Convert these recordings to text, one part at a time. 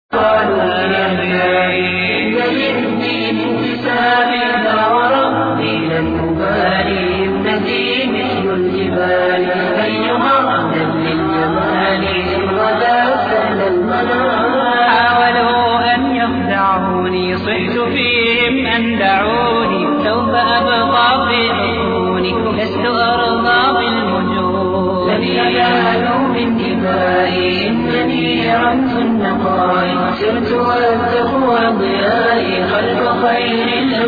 قالوا لأبنائي إن للدين انتساب لا وربي لن أبالي ابنتي مثل الجبال أيها أهلا للجمال إن غدا سهل المنام حاولوا أن يخدعوني صحت فيهم أن دعوني سوف أبقى في حصوني لست أرضى بالوجود لن ينالوا من دمائي إنني رمز النقاء سرت والتقوى ضيائي خلف خير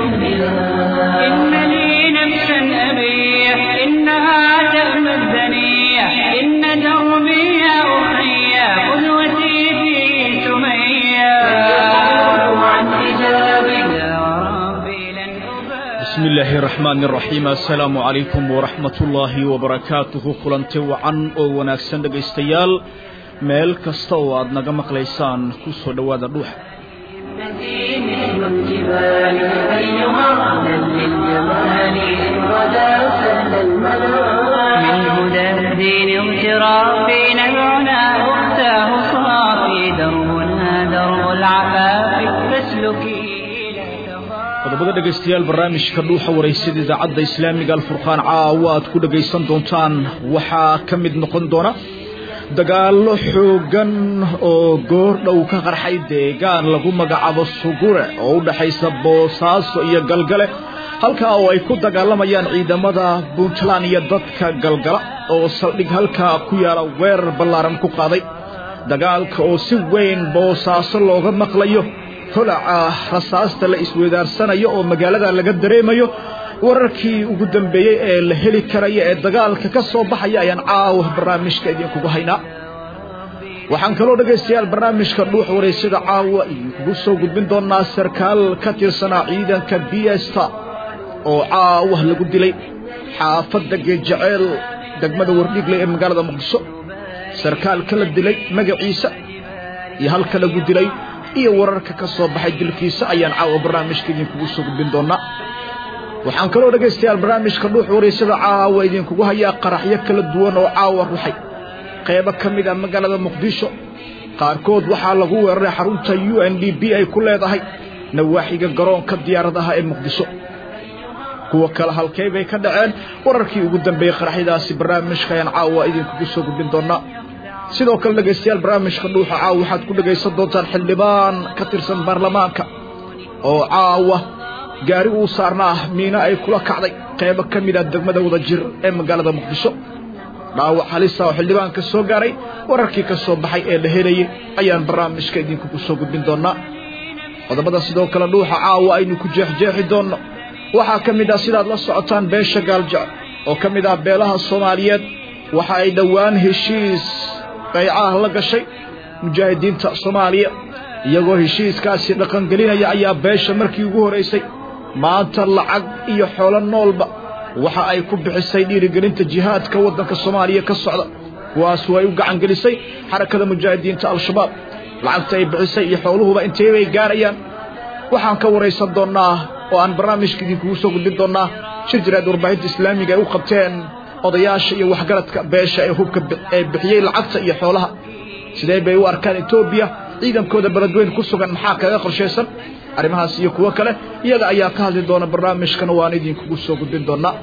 الأنبياء إن لي نفسا أبيح إنها تأمى الدنيا إن دربي يا أخي قدوتي في سمية يقول عن حجابي يا ربي لن أبالي bismi illaahi raxmaani raxiim assalaamu calaykum waraxmat ullaahi wabarakaatuhu kulanti wacan oo wanaagsan dhegaystayaal meel kasta oo aad naga maqlaysaan ku soo dhowaada dhuuxa ابنتي مثل الجبال أيها أهلا للجمال إن غدا سهل المنام من هدى الدين اغترافي نبعنا أختاه صافي دربنا درب العفاف فاسلكي لا تخافي qodobada dhegaystayaal barnaamijka dhuuxa waraysada idaacadda islaamiga alfurqaan caawa aad ku dhegaysan doontaan waxaa ka mid noqon doona dagaallo xooggan oo goor dhow ka qarxay deegaan lagu magacaabo sugure oo u dhaxaysa boosaaso iyo galgale halkaa oo ay ku dagaalamayaan ciidamada puntland iyo dadka galgala oo saldhig halkaa ku yaala weerar ballaaran ku qaaday dagaalka oo si weyn boosaaso looga maqlayo holaca rasaasta la isweydaarsanayo oo magaalada laga dareemayo wararkii ugu dambeeyey ee la heli karaya ee dagaalka ka soo baxaya ayaan caawa barnaamijka idinkugu haynaa waxaan kaloo dhegaystayaal barnaamijka dhuux waraysada caawa idinkugu soo gudbin doonaa sarkaal ka tirsanaa ciidanka biesta oo caawa lagu dilay xaafadda geejaceel degmada wardhiigle ee magaalada muqdisho sarkaalka la dilay magaciisa iyo halka lagu dilay iyo wararka ka soo baxay dilkiisa ayaan caawa barnaamijka idinkugu soo gudbin doonaa waxaan kaloo dhegaystayaal barnaamijka dhuux waraysada caawa idinkugu hayaa qaraxyo kala duwan oo caawa ruxay qaybo ka mid a magaalada muqdisho qaarkood waxaa lagu weeraray xarunta u n d b ay ku leedahay nawaaxiga garoonka diyaaradaha ee muqdisho kuwa kale halkey bay ka dhaceen wararkii ugu dambeeyey qaraxyadaasi barnaamijka ayaan caawa idinkugu soo gudbin doonaa sidoo kale dhegaystayaal barnaamijka dhuuxa caawa waxaad ku dhegaysan doontaan xildhibaan ka tirsan baarlamaanka oo caawa gaari uu saarnaa miino ay kula kacday qaybo ka mid ah degmada wada jir ee magaalada muqdisho dhaawac halisa oo xildhibaanka soo gaaray wararkii ka soo baxay ee la helayay ayaan barnaamijka idinkugu soo gudbin doonaa qodobada sidoo kale dhuuxa caawa aynu ku jeexjeexi doonno waxaa ka mid ah sidaad la socotaan beesha gaaljecel oo ka mid ah beelaha soomaaliyeed waxa ay dhowaan heshiis qaycaah la gashay mujaahidiinta soomaaliya iyagoo heshiiskaasi dhaqangelinaya ayaa beesha markii ugu horaysay maanta lacag iyo xoolo noolba waxa ay ku bixisay dhiirigelinta jihaadka waddanka soomaaliya ka socda kuwaasu ay u gacan gelisay xarakada mujaahidiinta al-shabaab lacagta ay bixisay iyo xooluhuba intee bay gaarayaan waxaan ka waraysan doonnaa oo aan barnaamijka idinkugu soo gudbin doonnaa shir jiraad warbaahinta islaamiga ay u qabteen odayaasha iyo waxgaradka beesha ee hubka ee bixiyey lacagta iyo xoolaha sidee bay u arkaan etoobiya ciidankooda beledweyn ku sugan maxaa kaga qorshaysan arrimahaas iyo kuwo kale iyaga ayaa ka hadli doona barnaamijkana waan idinkugu soo gudbin doonaa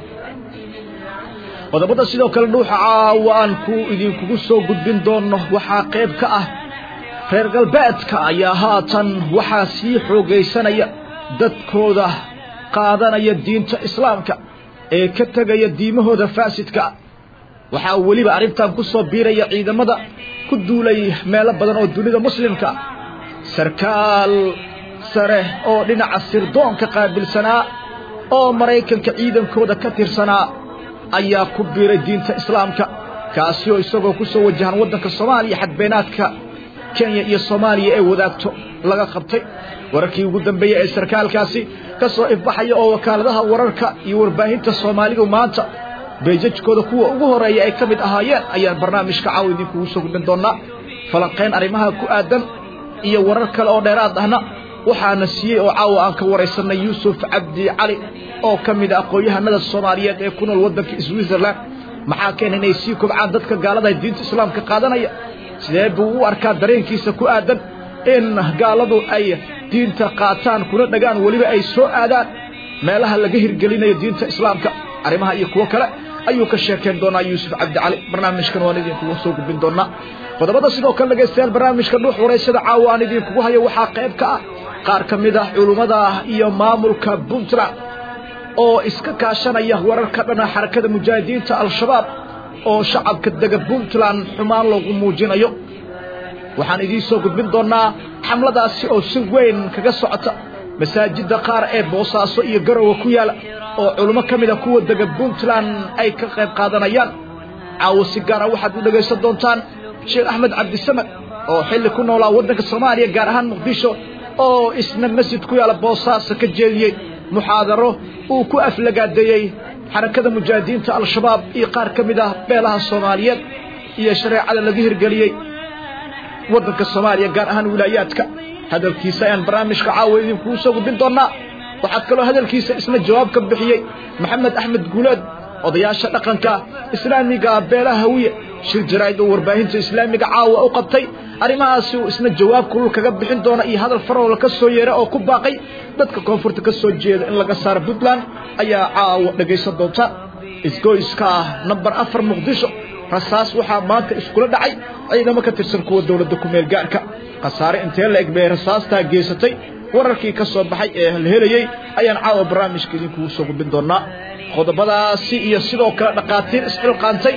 qodobada sidoo kale dhuuxa caawa aan ku idinkugu soo gudbin doonno waxaa qayb ka ah reer galbeedka ayaa haatan waxaa sii xoogaysanaya dadkooda qaadanaya diinta islaamka ee ka tegaya diimahooda faasidka ah waxaa weliba arrintan ku soo biiraya ciidamada ku duulay meelo badan oo dunida muslimka sarkaal sare oo dhinaca sirdoonka qaabilsanaa oo maraykanka ciidankooda ka tirsanaa ayaa ku biiray diinta islaamka kaasi oo isagoo ku soo wajahan waddanka soomaaliya xadbeenaadka kenya iyo soomaaliya ee wadaagto laga qabtay wararkii ugu dambeeyey ee sarkaalkaasi ka soo ifbaxaya oo wakaaladaha wararka iyo warbaahinta soomaalidu maanta beejajkooda kuwa ugu horeeya ay ka mid ahaayeen ayaan barnaamijka caawa idinkugu soo gudbin doonaa falanqayn arrimaha ku aadan iyo warar kale oo dheeraad ahna waxaana siiyey oo caawa aan ka waraysanay yuusuf cabdi cali oo ka mid a aqoon-yahanada soomaaliyeed ee ku nool waddanka switzerland maxaa keena inay sii kobcaan dadka gaalada diinta islaamka qaadanaya sidee buu u arkaa dareenkiisa ku aadan in gaaladu ay diinta qaataan kuna dhagaan weliba ay soo aadaan meelaha laga hirgelinayo diinta islaamka arrimaha iyo kuwo kale ayuu ka sheekayn doonaa yuusuf cabdicali barnaamijkan waan idinkugu soo gudbin doonaa qodobada sidoo kale dhegaystayaal barnaamijka dhuux wareysada caawa aan idinkugu hayo waxaa qayb ka ah qaar ka mid ah culummada iyo maamulka puntland oo iska kaashanaya wararka dhana xarakada mujaahidiinta al-shabaab oo shacabka dega puntland xumaan loogu muujinayo waxaan idiin soo gudbin doonaa xamladaasi oo si weyn kaga socota masaajidda qaar ee boosaaso iyo garowe ku yaala oo culummo ka mid a kuwa dega puntland ay ka qayb qaadanayaan caawo si gaara waxaad u dhegaysan doontaan sheekh axmed cabdisamad oo xilli ku noolaa waddanka soomaaliya gaar ahaan muqdisho oo isna masjid ku yaala boosaaso ka jeediyey muxaadaro uu ku aflagaadeeyey xarakada mujaahidiinta al-shabaab iyo qaar ka mid ah beelaha soomaaliyeed iyo shareecada laga hirgeliyey waddanka soomaaliya gaar ahaan wilaayaadka hadalkiisa ayaan barnaamijka caawa idinkuu soo gudbin doonaa waxaad kaloo hadalkiisa isna jawaab ka bixiyey maxamed axmed guuleed odayaasha dhaqanka islaamiga beelaha hawiye shir jaraa'id oo warbaahinta islaamiga caawa u qabtay arrimahaasi uu isna jawaab kulul kaga bixin doona iyo hadal faroola ka soo yeera oo ku baaqay dadka koonfurta ka soo jeeda in laga saaro puntland ayaa caawa dhegaysan doonta isgoyska ah namber afar muqdisho rasaas waxaa maanta iskula dhacay ciidamo ka tirsan kuwa dowladda ku-meel gaarka khasaare intee la eg bay rasaastaa geysatay wararkii ka soo baxay ee la helayey ayaan caawa barnaamijka idinkugu soo gudbin doonaa qodobadaasi iyo sidoo kale dhakhaatiir isxilqaantay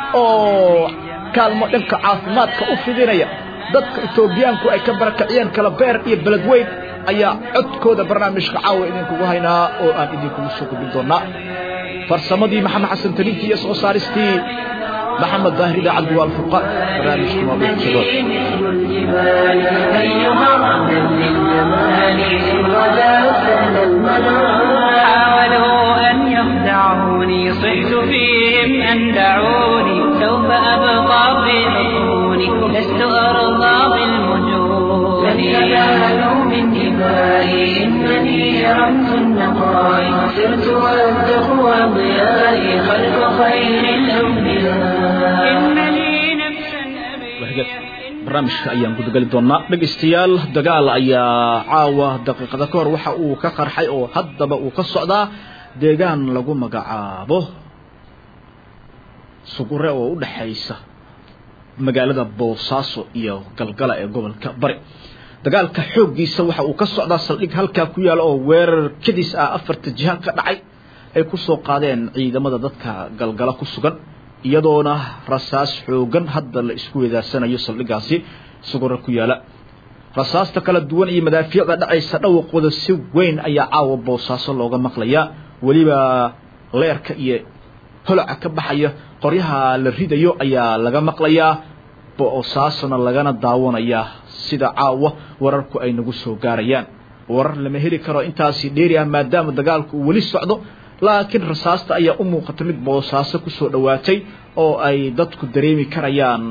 oo kaalmo dhanka caafimaadka u fidinaya dadka etoobiyaanku ay ka barakaciyeen kala beer iyo beled weyn ayaa codkooda barnaamijka caawa idinkugu haynaa oo aan idinkugu soo gudbin doonaa farsamadii maxamed xasan talintii iyo soo saaristii محمد ظاهر إذا عبد الفرقان برنامج موضوع شباب مثل الجبال أيها رهنا للجمال إن غدا سهل المنال حاولوا أن يخدعوني صحت فيهم أن دعوني سوف أبقى في عيوني لست أرضى بالمجون لن ينالوا من دمائي إنني رمز النقاء سرت والتقوى ضيائي خلف خير الأنبياء إن لي نفسا وحاجات أبيها barnaamijka ayaan gudagali doonaa dhegaystayaal dagaal ayaa caawa daqiiqada ka hor waxa uu ka qarxay oo haddaba uu ka socdaa deegaan lagu magacaabo sugure oo u dhexaysa magaalada boosaaso iyo galgala ee gobolka bari dagaalka xooggiisa waxa uu ka socdaa saldhig halkaa ku yaala oo weerar kadis ah afarta jiha ka dhacay ay ku soo qaadeen ciidamada dadka galgala ku sugan iyadoona rasaas xoogan hadda la isku weedaarsanayo saldhigaasi sugura ku yaala rasaasta kala duwan iyo madaafiicda dhacaysa dhawaqooda si weyn ayaa caawa boosaaso looga maqlayaa weliba leerka iyo holaca ka baxaya qoryaha la ridayo ayaa laga maqlayaa boosaasona lagana daawanayaa sida caawa wararku ay nagu soo gaarayaan warar lama heli karo intaasi dheeri ah maadaama dagaalku uu weli socdo laakiin rasaasta ayaa u muuqata mid boosaaso kusoo dhowaatay oo ay dadku dareemi karayaan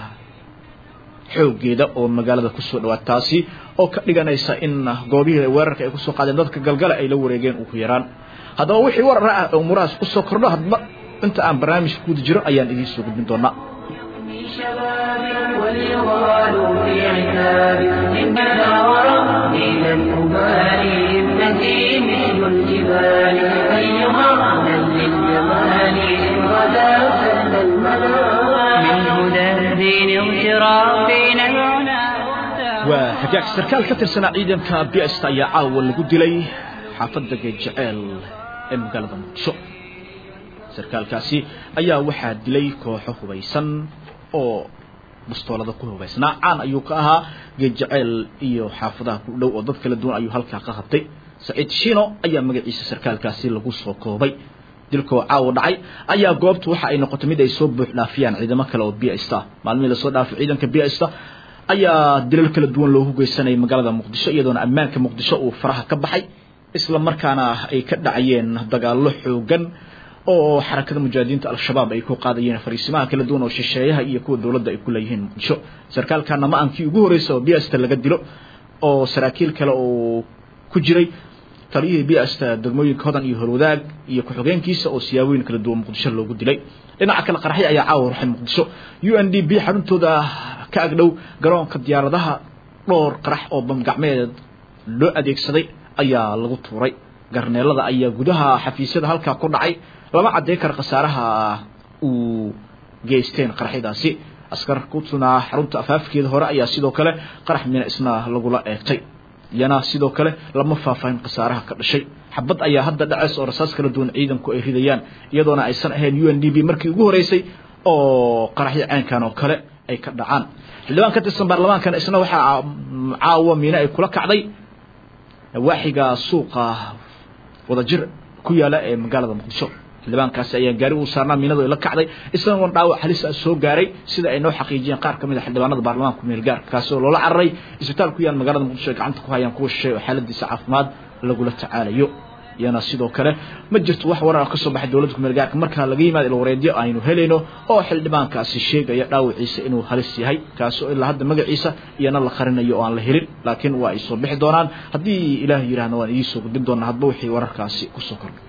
xooggeeda oo magaalada kusoo dhawaata taasi oo ka dhiganaysa in goobihii weerarka ay kusoo qaadeen dadka galgala ay la wareegeen ugu yaraan haddaba wixii warar ah oo murahaas kusoo kordho hadba inta aan barnaamijka guda jiro ayaan idiin soo gudbin doonaa في شباب وليغال في عتاب إننا وربي لن أبالي ابنتي مثل الجبال أيها رهنا للجمال إن غدا سهل المنال من هدى الدين اغترافي نبعنا waa hagaag sarkaal ka tirsanaa ciidanka bista ayaa caawa lagu dilay xaafadda geedjeceel ee magaalada muqdisho sarkaalkaasi ayaa waxaa dilay kooxo hubaysan oo bastoolada ku hubaysnaa caan ayuu ka ahaa geedjeceel iyo xaafadaha ku dhow oo dad kala duwan ayuu halkaa ka qabtay saciid shino ayaa magaciisa sarkaalkaasi lagu soo koobay dilkoo caawa dhacay ayaa goobtu waxa ay noqotay mid ay soo buux dhaafiyaan ciidamo kale oo bista maalmihii lasoo dhaafay ciidanka bista ayaa dilal kala duwan loogu geysanayay magaalada muqdisho iyadoona ammaanka muqdisho uu faraha ka baxay isla markaana ay ka dhacayeen dagaallo xoogan oo xarakada mujaahidiinta al-shabaab ay ku qaadayeen fariisimaha kala duwan oo shisheeyaha iyo kuwa dowladda ay ku leeyihiin muqdisho sarkaalkana ma aankii ugu horreysay oo bista laga dilo oo saraakiil kale oo ku jiray taliyihii bista degmooyinka hodan iyo horwadaag iyo ku-xigeenkiisa oo siyaabooyin kala duwan muqdisho loogu dilay dhinaca kale qaraxyo ayaa caawa ruxay muqdisho u n d b xaruntooda ka agdhow garoonka diyaaradaha dhowr qarax oo bamgacmeed loo adeegsaday ayaa lagu tuuray garneelada ayaa gudaha xafiisyada halkaa ku dhacay lama cadday kara khasaaraha uu geysteen qaraxyadaasi askar ku tunaa xarunta afaafkeeda hore ayaa sidoo kale qarax mina isna lagula eegtay iyana sidoo kale lama faahfaahin khasaaraha ka dhashay xabad ayaa hadda dhaceys oo rasaas kala duwan ciidanku ay ridayaan iyadoona aysan ahayn u n d b markii ugu horeysay oo qaraxyo caynkan oo kale ay ka dhacaan xildhibaan ka tirsan baarlamaankana isna waxaa caawa miine ay kula kacday nawaaxiga suuqa wadajir ku yaala ee magaalada muqdisho xildhibaankaasi ayaa gaari uu saarnaa miinadu ay la kacday isagoon dhaawac halis ah soo gaaray sida ay noo xaqiijiyeen qaar ka mid a xildhibaanada baarlamaanka meel gaarka kaasi oo loola cararay isbitaal ku yaal magaalada muqdisho ay gacanta ku hayaan kuwa shisheey oo xaaladiisa caafimaad lagula tacaalayo iyana sidoo kale ma jirto wax warar ka soo baxay dowladda kumeel gaarka markaa laga yimaado ilwareedyo aynu helayno oo xildhibaankaasi sheegaya dhaawaciisa inuu halis yahay kaasi oo ilaa hadda magaciisa iyana la qarinayo oo aan la helin laakiin waa ay soo bixi doonaan haddii ilaah yidhaahna waan idiin soo gudbin doonaa hadba wixii wararkaasi kusoo kordhay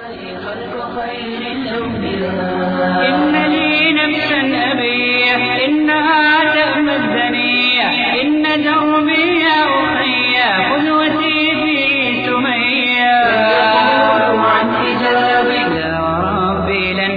إن لي نفسا أبيح إنها تأمى الدنيا إن دربي يا أخي قدوتي في سمية يقول عن حجابي يا ربي لن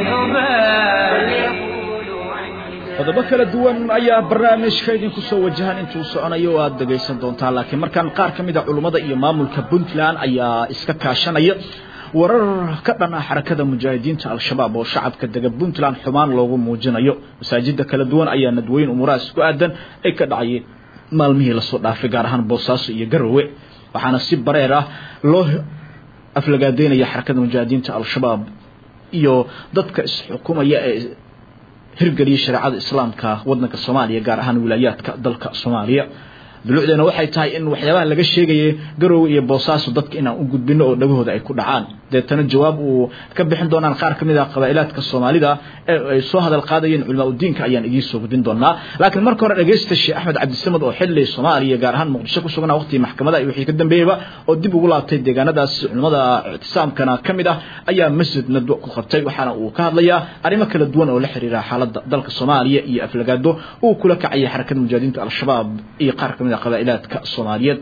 أبالي يقول عن حجابي qodobo kala duwan ayaa barnaamijka idinku soo wajahan intuu soconayo o aada dhegaysan doontaan laakiin markaan qaar ka mid a culummada iyo maamulka puntland ayaa iska kaashanaya warar ka dhan ah xarakada mujaahidiinta al-shabaab oo shacabka dega puntland xumaan loogu muujinayo masaajida kala duwan ayaa nadwooyin umuurahaas ku aadan ay ka dhacayeen maalmihii lasoo dhaafay gaar ahaan boosaaso iyo garowe waxaana si bareer ah loo aflagaadeynaya xarakada mujaahidiinta al-shabaab iyo dadka isxukumaya ee hirgeliya shareecada islaamka waddanka soomaaliya gaar ahaan wilaayaadka dalka soomaaliya dulucdeena waxay tahay in waxyaabaha laga sheegayay garowe iyo boosaaso dadka inaan u gudbino oo dhagahooda ay ku dhacaan deetana jawaab uu ka bixin doonaan qaar ka mid ah qabaa'ilaadka soomaalida ee ay soo hadal qaadayeen culamaa udiinka ayaan idiin soo gudbin doonaa laakiin marka hore dhegaysta sheekh axmed cabdisamad oo xilli soomaaliya gaar ahaan muqdisho ku sugnaa waqtigii maxkamadaha iyo wixii ka dambeeyeyba oo dib ugu laabtay deegaanadaas culimmada ictisaamkana ka mid ah ayaa masjid nadwo ku qabtay waxaana uu ka hadlayaa arrimo kala duwan oo la xiriira xaaladda dalka soomaaliya iyo aflagaado uu kula kacayay xarakada mujaahidiinta al-shabaab iyo qaar ka mid ah qabaa'ilaadka soomaaliyeed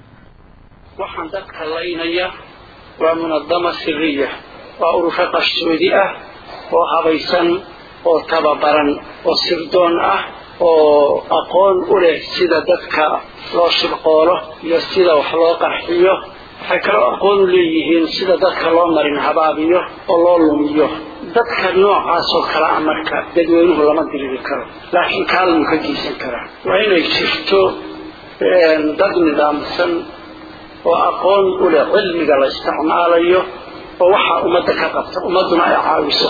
waxaan dadka laynaya waa munadama siriya waa urusho qarsoodi ah oo habaysan oo tababaran oo sirdoon ah oo aqoon u leh sida dadka loo shirqoolo iyo sida wax loo qarxiyo waxay kaloo aqoon u leeyihiin sida dadka loo marin habaabiyo oo loo lumiyo dadka noocaasoo kale a marka dadweynuhu lama diriri karo laakiin kaalmuu ka geysan karaa waa inay jirto dad nidaamsan oo aqoon u leh cilmiga la isticmaalayo oo waxaa ummadda ka qabta ummadduna ay caawiso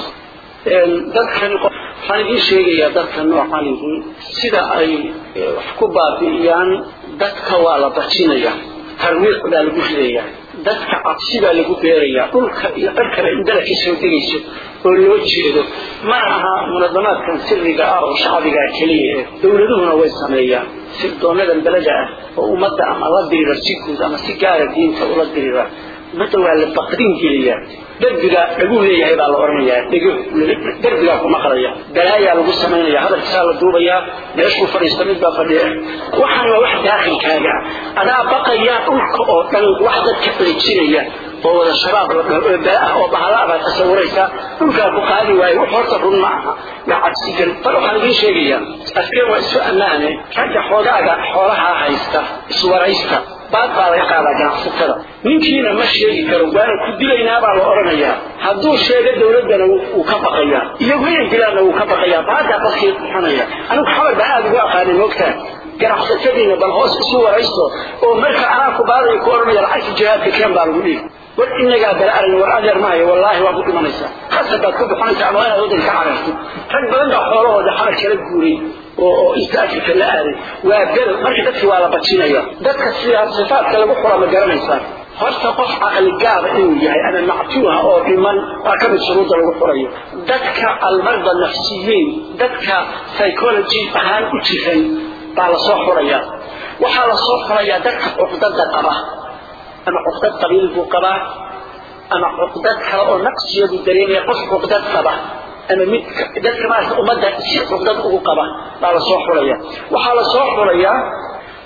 dadkan waxaan idiin sheegayaa dadka noocanihii sida ay wax ku baabi'iyaan dadka waa la bajinaya tarwiiq baa lagu ridayaa dadka cabsi baa lagu beerayaa dhulka iyo cirkaba indala ka soo degayso oo loo jeedo ma aha munadamaadkan siriga ah oo shacbigaa keliya eh dowladuhuna way sameeyaan sirdoonadan beleda ah oo ummadda ama la dirira si guud ama si gaara diinta ula dirira ummadda waa la baqdin geliyaa derbiga dhaguu leeyahay baa la odhanayaa dhego derbigaa ku maqlaya balaayaa lagu samaynaya hadalkiisaa la duubayaa meeshuu fadhiista mid baa fadhiya waxaan waa wax daakhilkaaga ah adaa baqaya dhulka oo dhan wax dadka ceejinaya oo wada shabaab la dhaho oo bala ah oo bahala baad tasawuraysaa dhulkaa ku qaadi waayo wax horta run ma aha waa cabsigal bal waxaan idiin sheegayaa askeen waa isu ammaane ragga xoogaaga xoolahaa haysta iswaraysta baad baa laga qaadaa ganacsatada ninkiina ma sheegi karo waana ku dilaynaa baa la odhanayaa hadduu sheego dowladdana wuu ka baqayaa iyagu inay dilaanna wuu ka baqayaa baadaa qofkii bixinaya anigu xabar baa aada ugu aqaanay moogtaa ganacsatadiina bal hoos isu waraysto oo marka anaa ku baadayo ku odhanaya lacagta jihaadka keen baa lagu dhihi war inagaa bala arag war adeer maayo wallaahi waa ku dhimanaysaa khasab baad ku bixinaysaa ama inaad waddanka ka cararto rag badan baa xoolahooda xabar kala guuray oo oo east africa la aaday waa bedel marka dadki waa la bajinaya dadka sidaa sifaadka lagu xura ma garanaysaa horta qof caqli gaaba inuu yahay ama mactuuha oo dhiman waa ka mid shuruudda lagu xurayo dadka almarda nafsiyiin dadka psychology ahaan u jiran baa lasoo xurayaa waxaa lasoo xurayaa dadka cuqdada qaba ama cuqdad qabiil buu qabaa ama cuqdad kale oo naqsiyadu dareemaya qof cuqdad qaba ama mid dadka maarata ummadda si cuqdad ugu qaba baa lasoo xulaya waxaa lasoo xulayaa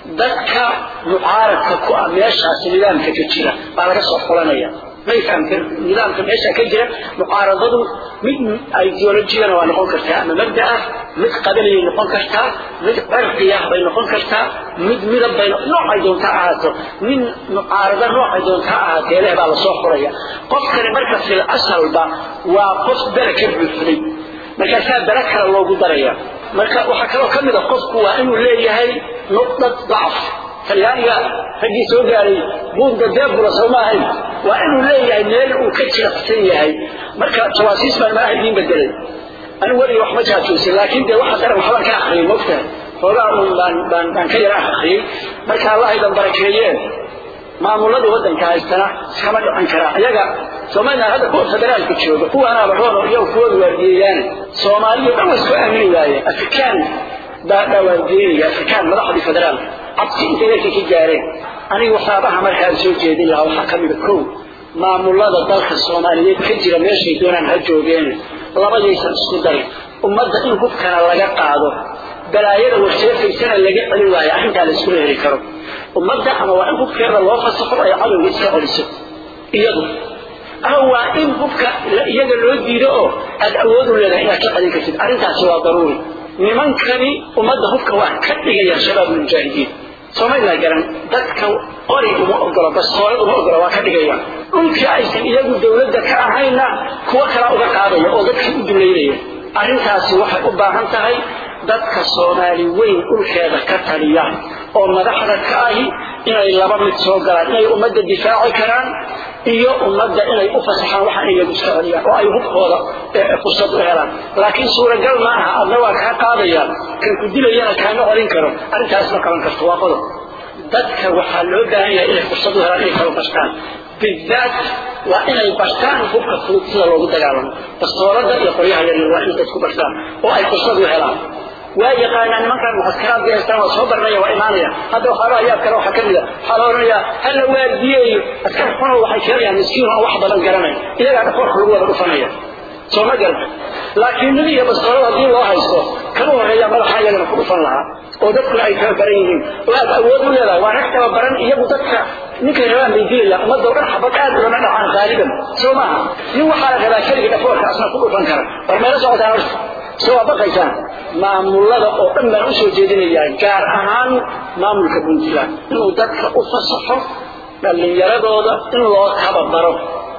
dadka mucaaradka ku ah meeshaas nidaamka ka jira baa laga soo xulanaya may fahamteen nidaamka meesha ka jira mucaaradadu mid ideolojigana waa noqon kartaa ama mabda ah mid qabaliyay noqon kartaa mid cirqiyah bay noqon kartaa mid midab bay noocay doonta ahaato min mucaarada noocay doonta ahaatee leh baa lasoo xuraya qofkani marka fil asalba waa qof bere ka buuxday markaasaa bere kale loogu daraya marka waxaa kaloo ka mid a qofku waa inuu leeyahay nuqdad dacf talyaaniga raggii soo gaaray buugga deebula soo ma ahayn waa inuu leeyahay meel uu ka jiracsan yahay marka jawaasiis baan malaha idiin bedelay anigu weliga wax ma jaajuusin laakiin dee waxa daran waxbaan ka akriyay mogtahay hoogaa un baan baan baan ka yara akriyey marka allah idan barakeeyeen maamuladii waddanka haystana iskama dhican karaa iyaga soomaliland hadda kuwa federaalka jooga kuwaanaaba roon iyagu kuwooda waardiyeyaane soomaaliya dhan way isku aamini waayeen afrikaan baa baa waardiyeynaya afrikaan madaxdii federaalka cabsi intay dalka ka gaareen aniga waxyaabaha markaan soo jeedin lahaa waxaa ka mida kow maamulada dalka soomaaliyeed ka jira meeshay doonaan ha joogeen labadaysan isku darin ummadda in hubkana laga qaado balaayada warsheefaysana laga celin waayo arrintaa la iskula heli karo ummadda ama waa in hubkeeda loo fasaxo ay cadowga iska celiso iyadu ama waa in hubka iyaga loo diido oo aad awood u leedahay inaad ka celin kartid arrintaasi waa daruuri nimankani ummadda hubka waa ka dhigayaan shabaab mujaahidiin soomaliland garan dadka qori uma ogola bastoolad uma ogola waa ka dhigayaan dhulkii aysan iyagu dowladda ka ahayna kuwo kalaa uga qaadaya oo dadkii u duleynaya arrintaasi waxay u baahan tahay dadka soomaali weyn dhulkeeda ka taliya oo madaxda ka ahi inay laba mid soo galaan inay ummadda difaaci karaan iyo ummadda inay u fasaxaan waxaan iyagu iska celiyaan oo ay hubkooda fursad u helaan laakiin suuragal ma aha adna waa kaa qaadayaan kan ku dilayana kaama celin karo arrintaas ma qaban karto waa qodob dadka waxaa loo baahan yahay inay fursad u helaan inay kala bartaan bidaat waa inay bartaan hubka fudud sida loogu dagaalamo bastoolada iyo qoryaha yaryar waa inay dadku bartaan oo ay fursad u helaan waa yaqaanaa nimankan mucaskaraadka haystaan waa soo baranaya waa imaanaya hadda waxaaba ayaab kale waxaa ka mid a waxaa la odhanayaa hala waardiyeeyo askar xuno waxay keenayaan miskiin oo wax badan garanay iyagaa dhafoorka lagu wada dhufanaya soo ma garata laakiin nin iyo bastoolada haddii loo haysto kama horreeya madaxa iyagana ku dhufan lahaa oo dadkuna ay tababaran yihiin oo aad awood u leedahay waa rag tababaran iyagu dadka ninkay rabaan bay dilayaan ummadda oo dhan xabad aad ulama dhacaan qaaliban soo maaha nin waxaa la rabaa keligii dhafoorka asna ku dhufan kara war meelo socotaan horta soo waa baqaysaan maamulada oo dhan baan usoo jeedinayaa gaar ahaan maamulka puntland inuu dadka u fasaxo dhallinyaradooda in loo tababaro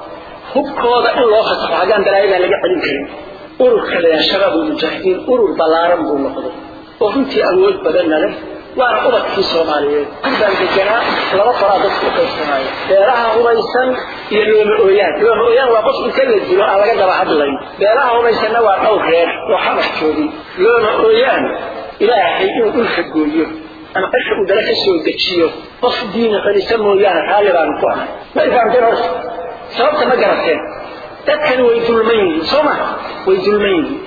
hubkooda in loo fasaxo haddaan balaayadaan laga celin karin ururka leeyaha shabaab ulmujaahidiin urur ballaaran buu noqday oo runtii awood badanna leh waana ubadkii soomaaliyeed baan deganaa laba qoraa dadku u qaybsanaayo beelaha hubaysan iyo looma ooyaan looma ooyaan waa qof inta la dilo aan laga daba hadlayn beelaha hubaysanna waa dhowr reer oo xabax joogin looma ooyaan ilaahay inuu dhulka gooyo ama qasha uu dala ka soo dejiyo qof diina qanisa mooyaane raalli baanu ku ahay ma ifahamteen horta sababta ma garateen dadkani way dulman yihiin soo ma way dulman yihiin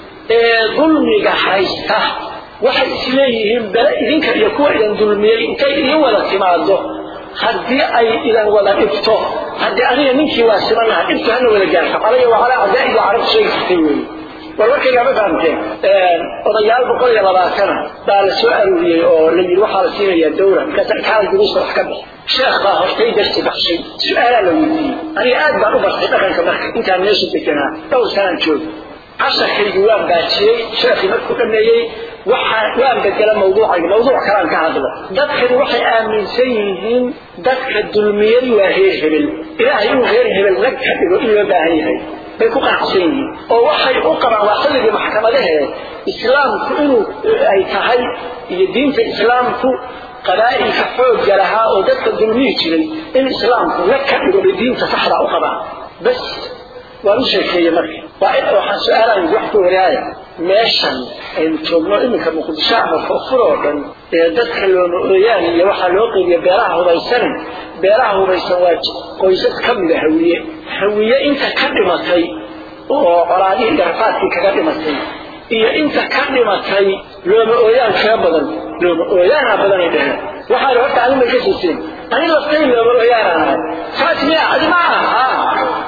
ee dulmiga haysta waxay isleeyihiin bale idinka iyo kuwa idan dulmiyey intay idin wada timaado haddii ay idan wada dhibto haddii aniga ninkii waa siman lahaa dhibto hana wada gaarto calaya waa calaa cadaa'iga carab sheegi jirtay weeye war warkaygaa ma fahamteen odayaal boqol iyo labaatana baa la soo aruuriyey oo la yidhi waxaa la siinayaa dawra markaasa kaala duruusta wax ka bixi sheekh baa hortay darsi baxshay su-aalaa la weydiiyey aniga aad baan u bartay dhaqanka marka intaan meesha deganaa dhowr sanaan jooga casharkaygu waan baajiyey sheekhii markuu dhameeyey waxaa waan bedela mawduucayga mawduuc kalaan ka hadla dadkani waxay aaminsan yihiin dadka dulmiyey waa reer hebel ilaahay inuu reer hebel lag ka dhigo in loo baahan yahay bay ku qanacsan yihiin oo waxay u qabaan waa xilligii maxkamadahee islaamku inuu ay tahay iyo diinta islaamku qabaa'ilka xoogga lahaa oo dadka dulmiyi jiray in islaamku lag ka dhigo bay diinta saxdaa u qabaan bas waan u sheekeeye marka waa in waxaan su-aalahay wax ku waraaya meeshan aynu joogno iminka muqdisho ama furfur oo dhan ee dadka looma ooyaan iyo waxaa loo qeybiya beelaha hubaysan beelaha hubaysan waa qoysas ka mida hawiye hawiye inta ka dhimatay oo colaadihii garafaadkii kaga dhimatay iyo inta ka dhimatay looma ooyaan kee badan looma ooyaanaa badanay dheheen waxaana horta adin bay ka siiseen ani laftay looma ooyaanaan ahay saas miya adi ma aha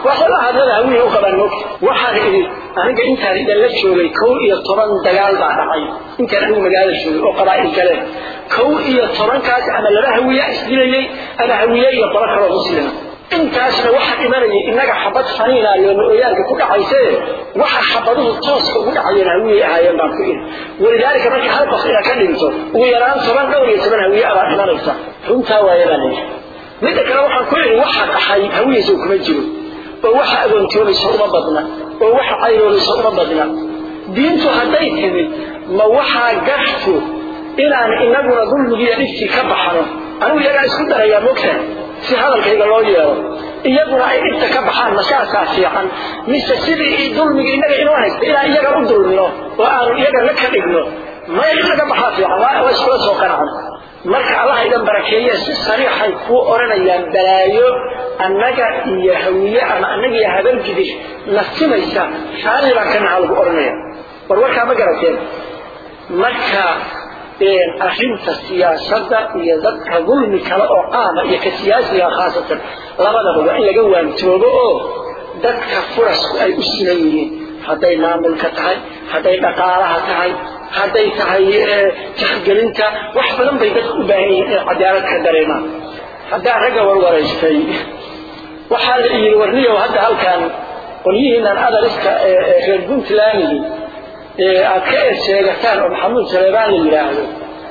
waxyaaba hadlada hawiye u qabaan moogta waxaan idhi aniga intaan idan la joogay kow iyo toban dagaal baa dhacay intaan anigu magaalada joogay oo qabaa'il galeen kow iyo tobankaas ama laba hawiya isdilayay ama hawiye iyo qolo kaloo muslima intaasna waxa dhimanayay innaga xabad faniina looma ooyaanka ku dhacayse waxa xabaduhu tooska ugu dhacayeen hawiyey ahaayeen baan ku iri walidaalika marka hal qof inaad ka dhinto ugu yaraan toban dhowr iyo toban hawiye abaa dhimanaysa runtaa waaye baa leeyahay midda kale waxaan ku idhi waxa dhaxay hawiyeysa kuma jiro oo waxa agoontoomaysa uma badna oo waxa cayroomaysa uma badna diintu hadday timid ma waxaa gartu inaan inaguna dulmigiiyo dhibkii ka baxno anigu iyagaa isku darayaa mogtahay si hadalkayga loo yeelo iyaguna ay dhibta ka baxaan masaasaa fiican mise sidii dulmiga innaga inoo haysta inaan iyaga u dulmino oo aanu iyaga la ka dhigno maya in laga baxaa fiican waa iskula soo qanacan marka allaha idan barakeeye si sariixay kuu odhanayaan balaayo annaga iyo hawiye ama annaga iyo habargidir nasimaysa raalli baan ka nahaa lagu odhanaya war warkaa ma garateen marka arrinta siyaasadda iyo dadka dulmi kale oo qaama iyo ka siyaasiga khaasatan labadaba waa in laga waantoobo oo dadka furasku ay u siman yihiin hadday maamulka tahay hadday dhaqaalaha tahay hadday tahay tixgelinta wax badan bay dadku u baahan yihiin inay cadaalad ka dareemaan haddaa ragga warwaraystay waxaa la yidhi warniyow hadda halkan qolyihiinan adariska reer puntlandigi aad ka eed sheegataan oo maxamuud saleebaan la yidhaahdo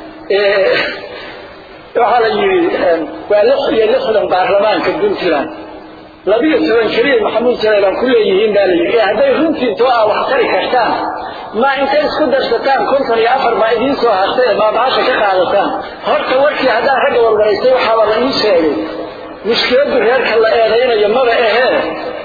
waxaa la yidhi waa lix iyo lixdan baarlamaanka puntland labiyo toban keliya maxamuud saleebaan ku leeyihiin baa la yidhi hadday runtii too ah wax tari kartaan ma intay isku darsataan konton iyo afar baa idiin soo hartay baabahasha ka qaadataan horta warkii haddaan ragga warwaraystay waxaaba la ii sheegay mushkiladdu reerka la eedaynayo maba ahee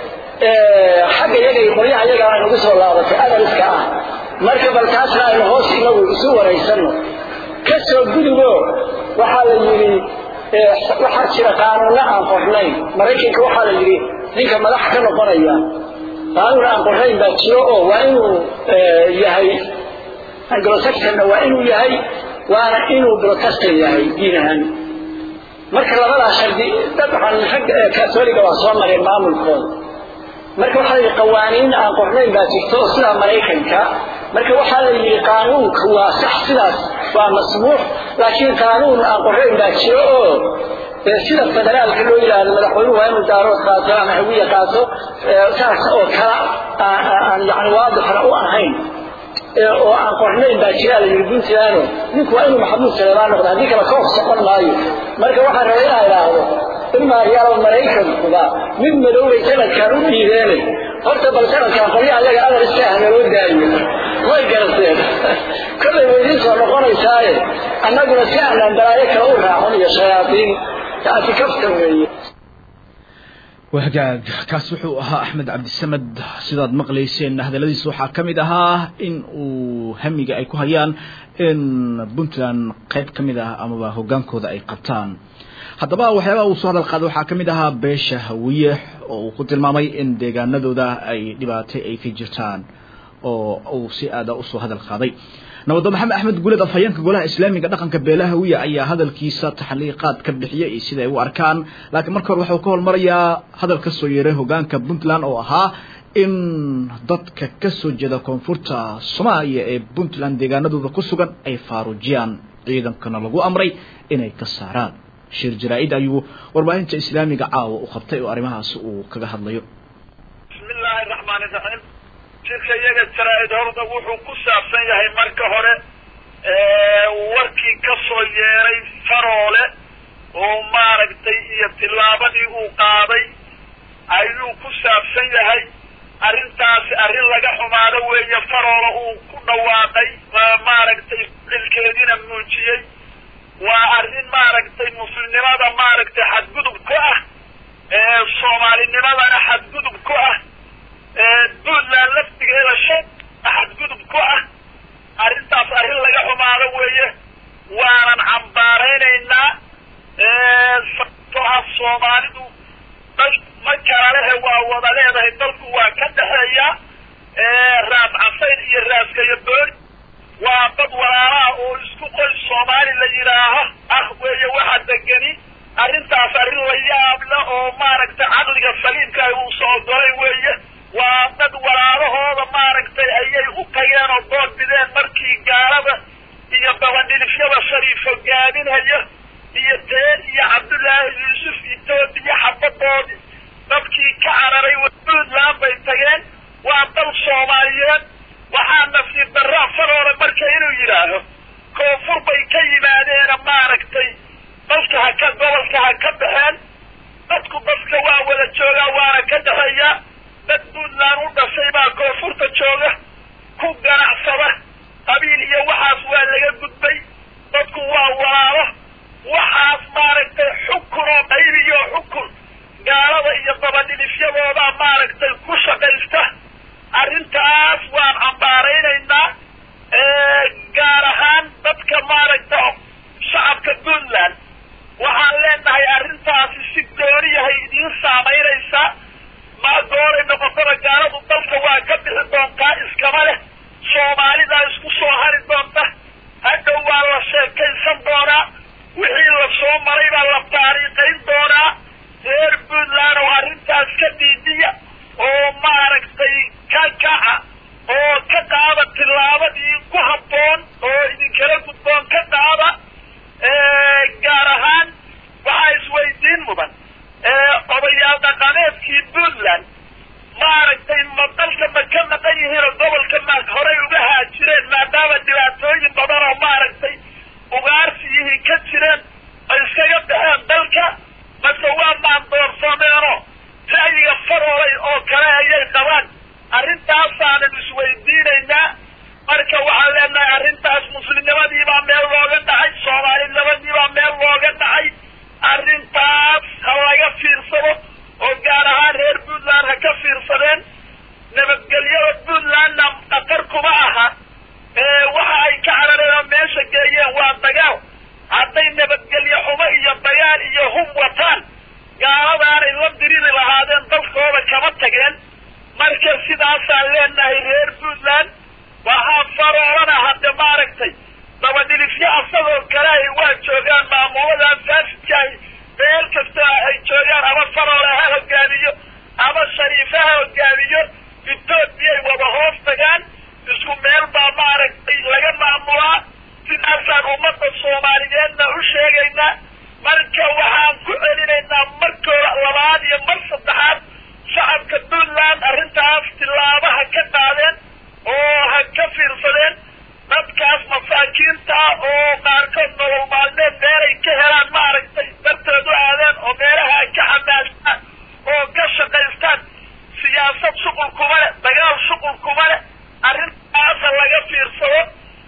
xagga iyaga iyo qolyaha iyaga ay nagu soo laabatay adaliska ah marka bal taasna aynu hoos inagu isu waraysanno ka soo gudubo waxaa la yidhi waxaa jira qaanuunno aan qornayn maraykanka waxaa la yidhi ninka madax ka noqonaya qaanuun aan qornayn baa jiro oo waa inuu yahay anglosaxonna waa inuu yahay waana inuu protestan yahay diin ahaan marka labadaa shardi dabcan rag katoliga waa soo mareen maamulkooda marka waxaa la yidhi qawaaniin aan qornayn baa jirto oo sidaa maraykanka marka waxaa la yidhi qaanuunka waa sax sidaas waa masmuux laakiin qaanuun aan qornayn baa jiro oo sida federaalka loo yidhaahdo madaxweynuhu waa inuu daarood qaato ama hawiye qaato saas oo kala aan yani waadixna u ahayn oo aan qornayn baa jiraa la yidhi puntland ninku waa inuu maxamuud saleebaan noqdo haddii kale koof socon maayo marka waxaan rabay inaa idhaahdo imaa yaalo maraykankuba mid madoobay sanadkan u dhiibeenay horta bal sanadkan qolya ayaga adar iska ah naloo daayo way garateen kollay way idiin soo noqonaysaaye annaguna si aanaan balaayo kale u raacon iyo shayaadiin taasi kaftan weeye wahagaag kaas wuxuu ahaa axmed cabdisamed sidaad maqlayseen hadalladiisa waxaa ka mid ahaa in uu hamiga ay ku hayaan in puntland qayb ka mid ah amaba hoggaankooda ay qabtaan haddaba waxyaabaha uu soo hadal qaaday waxaa ka mid ahaa beesha hawiye oo uu ku tilmaamay in deegaanadooda ay dhibaatay ay ka jirtaan oo uu si aada usoo hadal qaaday nabaddo maxamed axmed guuled afhayeenka golaha islaamiga dhaqanka beelaha hawiye ayaa hadalkiisa taxliiqaad ka bixiyay iyo sida ay u arkaan laakiin marka hore waxuu ka hormarayaa hadal ka soo yeeray hogaanka puntland oo ahaa in dadka ka soo jeeda koonfurta soomaaliya ee puntland deegaanadooda ku sugan ay faaruujiyaan ciidankana lagu amray inay ka saaraan shir jaraa-id ayuu warbaahinta islaamiga caawa u qabtay oo arrimahaas uu kaga hadlayo bismi illaahi raxmaani raxiim shirka iyaga jaraa-id horda wuxuu ku saabsan yahay marka hore warkii ka soo yeeray faroole oo maaragtay iyo tillaabadii uu qaaday ayuu ku saabsan yahay arrintaasi arrin laga xumaado weeye faroole uu ku dhawaaqay maaragtay cilkeediina muujiyey waa arrin maaragtay muslimnimada maaragtay xadgudub ku ah soomaalinimadana xadgudub ku ah puntland laftigeeda shan xadgudub ku ah arrintaas arrin laga xumaado weeye waanan cambaaraynaynaa sababtoo ah soomaalidu dal ma kala lehe waa wada leedahay dalku waa ka dhexeeya raas casayn iyo raaskayo boori waa dad walaalaha oo isku qoys soomaali la yidhaaho ah weeye waxa degeni arrintaas arrin la yaable oo maaragtay caqliga saliimka uu soo golay weeye waa dad walaalahooda maaragtay ayay u tageen oo dood bideen markii gaalada iyo dabadhilifyada shariifo gaadinhaya iyo teen iyo cabdullaahi yuusuf etoobiya xabadoodii dadkii ka cararay puntland bay tageen waa dal soomaaliyeed waxaa nasiib darraa faroole marka inuu yidhaaho koonfur bay ka yimaadeena maaragtay dalka ha ka gobolka ha ka baxeen dadku dadka waa wada joogaa waana ka dhexeeyaa dad puntland u dhashay baa koonfurta jooga ku ganacsada qabiil iyo waxaas waa laga gudbay dadku waa walaalo waxaas maaragtay xukun oo qaybiyo xukun gaalada iyo dabadhilifyadoodaa maaragtay ku shaqaysta arrintaas waan cambaaraynaynaa gaar ahaan dadka maaragta shacabka puntland waxaan leenahay arrintaasi si gooniyahay idiin saamaynaysaa maa gooray noqotada gaaladu dalka waa ka bixi doontaa iskama leh soomaalidaa isku soo hari doonta hadhow waa la sheekaysan doonaa wixii la soo maray baa la taariikayn doonaa reer puntland oo arrintaas ka dhiidiya oo maaragtay ka kaca oo ka qaada tillaabadii ku habboon oo idinkala gudboon ka qaada gaar ahaan waxaa isweydiin mudan odayaal dhaqameedkii puntland maaragtay ma dalka ma ka maqan yihiinoo gobolka ma horey uga haajireen maadaama dhibaatooyin badan oo maaragtay ugaarsigihii ka jireen ay iskaga baxeen dalka mase waa maandoorsameenoo ra'yiga faroolay oo kale ayay qabaan arrintaasaanan isweydiinaynaa marka waxaan leenahay arrintaas muslimnimadiibaa meel looga dhacay soomaalinimadiibaa meel looga dhacay arrintaas ha laga fiirsado oo gaar ahaan reer puntland ha ka fiirsadeen nabadgelyada puntlandna khatar kuma aha waxa ay ka carareen oo meesha geeyeen waa dagaal hadday nabadgelyo xumo iyo dagaal iyo hub wataan gaaladaanay la diriri lahaadeen dalkooda kama tageen marka sidaasaan leenahay reer puntland waxaa faroolana hadde maaragtay dabadhilifyo asagoo kale ay waa joogaan maamuladan faasidkaahi meel kasta ay joogaan ama faroole ha hogaamiyo ama shariife ha hogaamiyo etoobiyay wada hoos tagaan isku meel baa maaragtay laga maamulaa sidaasaan ummadda soomaaliyeedna u sheegaynaa marka waxaan ku celinaynaa markooda labaad iyo mar saddexaad shacabka puntland arrintaas tilaabaha ka qaadeen oo ha ka fiirsadeen dadkaas masaakiinta ah oo qaarkood nolol maalmeed meelay ka helaan maaragtay darteed u aadeen oo meelaha ay ka xamaashaan oo ka shaqaystaan siyaasad shuqul kuma leh dagaal shuqul kuma leh arrintaasa laga fiirsado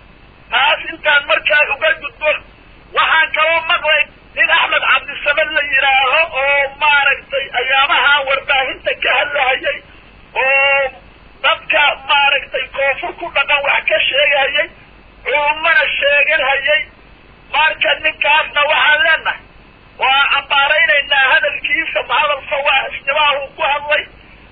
taas intaan markaa uga gudbo waxaan kaloo maqlay nin axmed cabdisamed la yidhaaho oo maaragtay ayaamaha warbaahinta ka hadlahayay oo dadka maaragtay koonfur ku dhaqan wax ka sheegahayay culummana sheeganhayay marka ninkaasna waxaan leenahay waa cambaaraynaynaa hadalkiisa hadal fawaaxisnimaha uu ku hadlay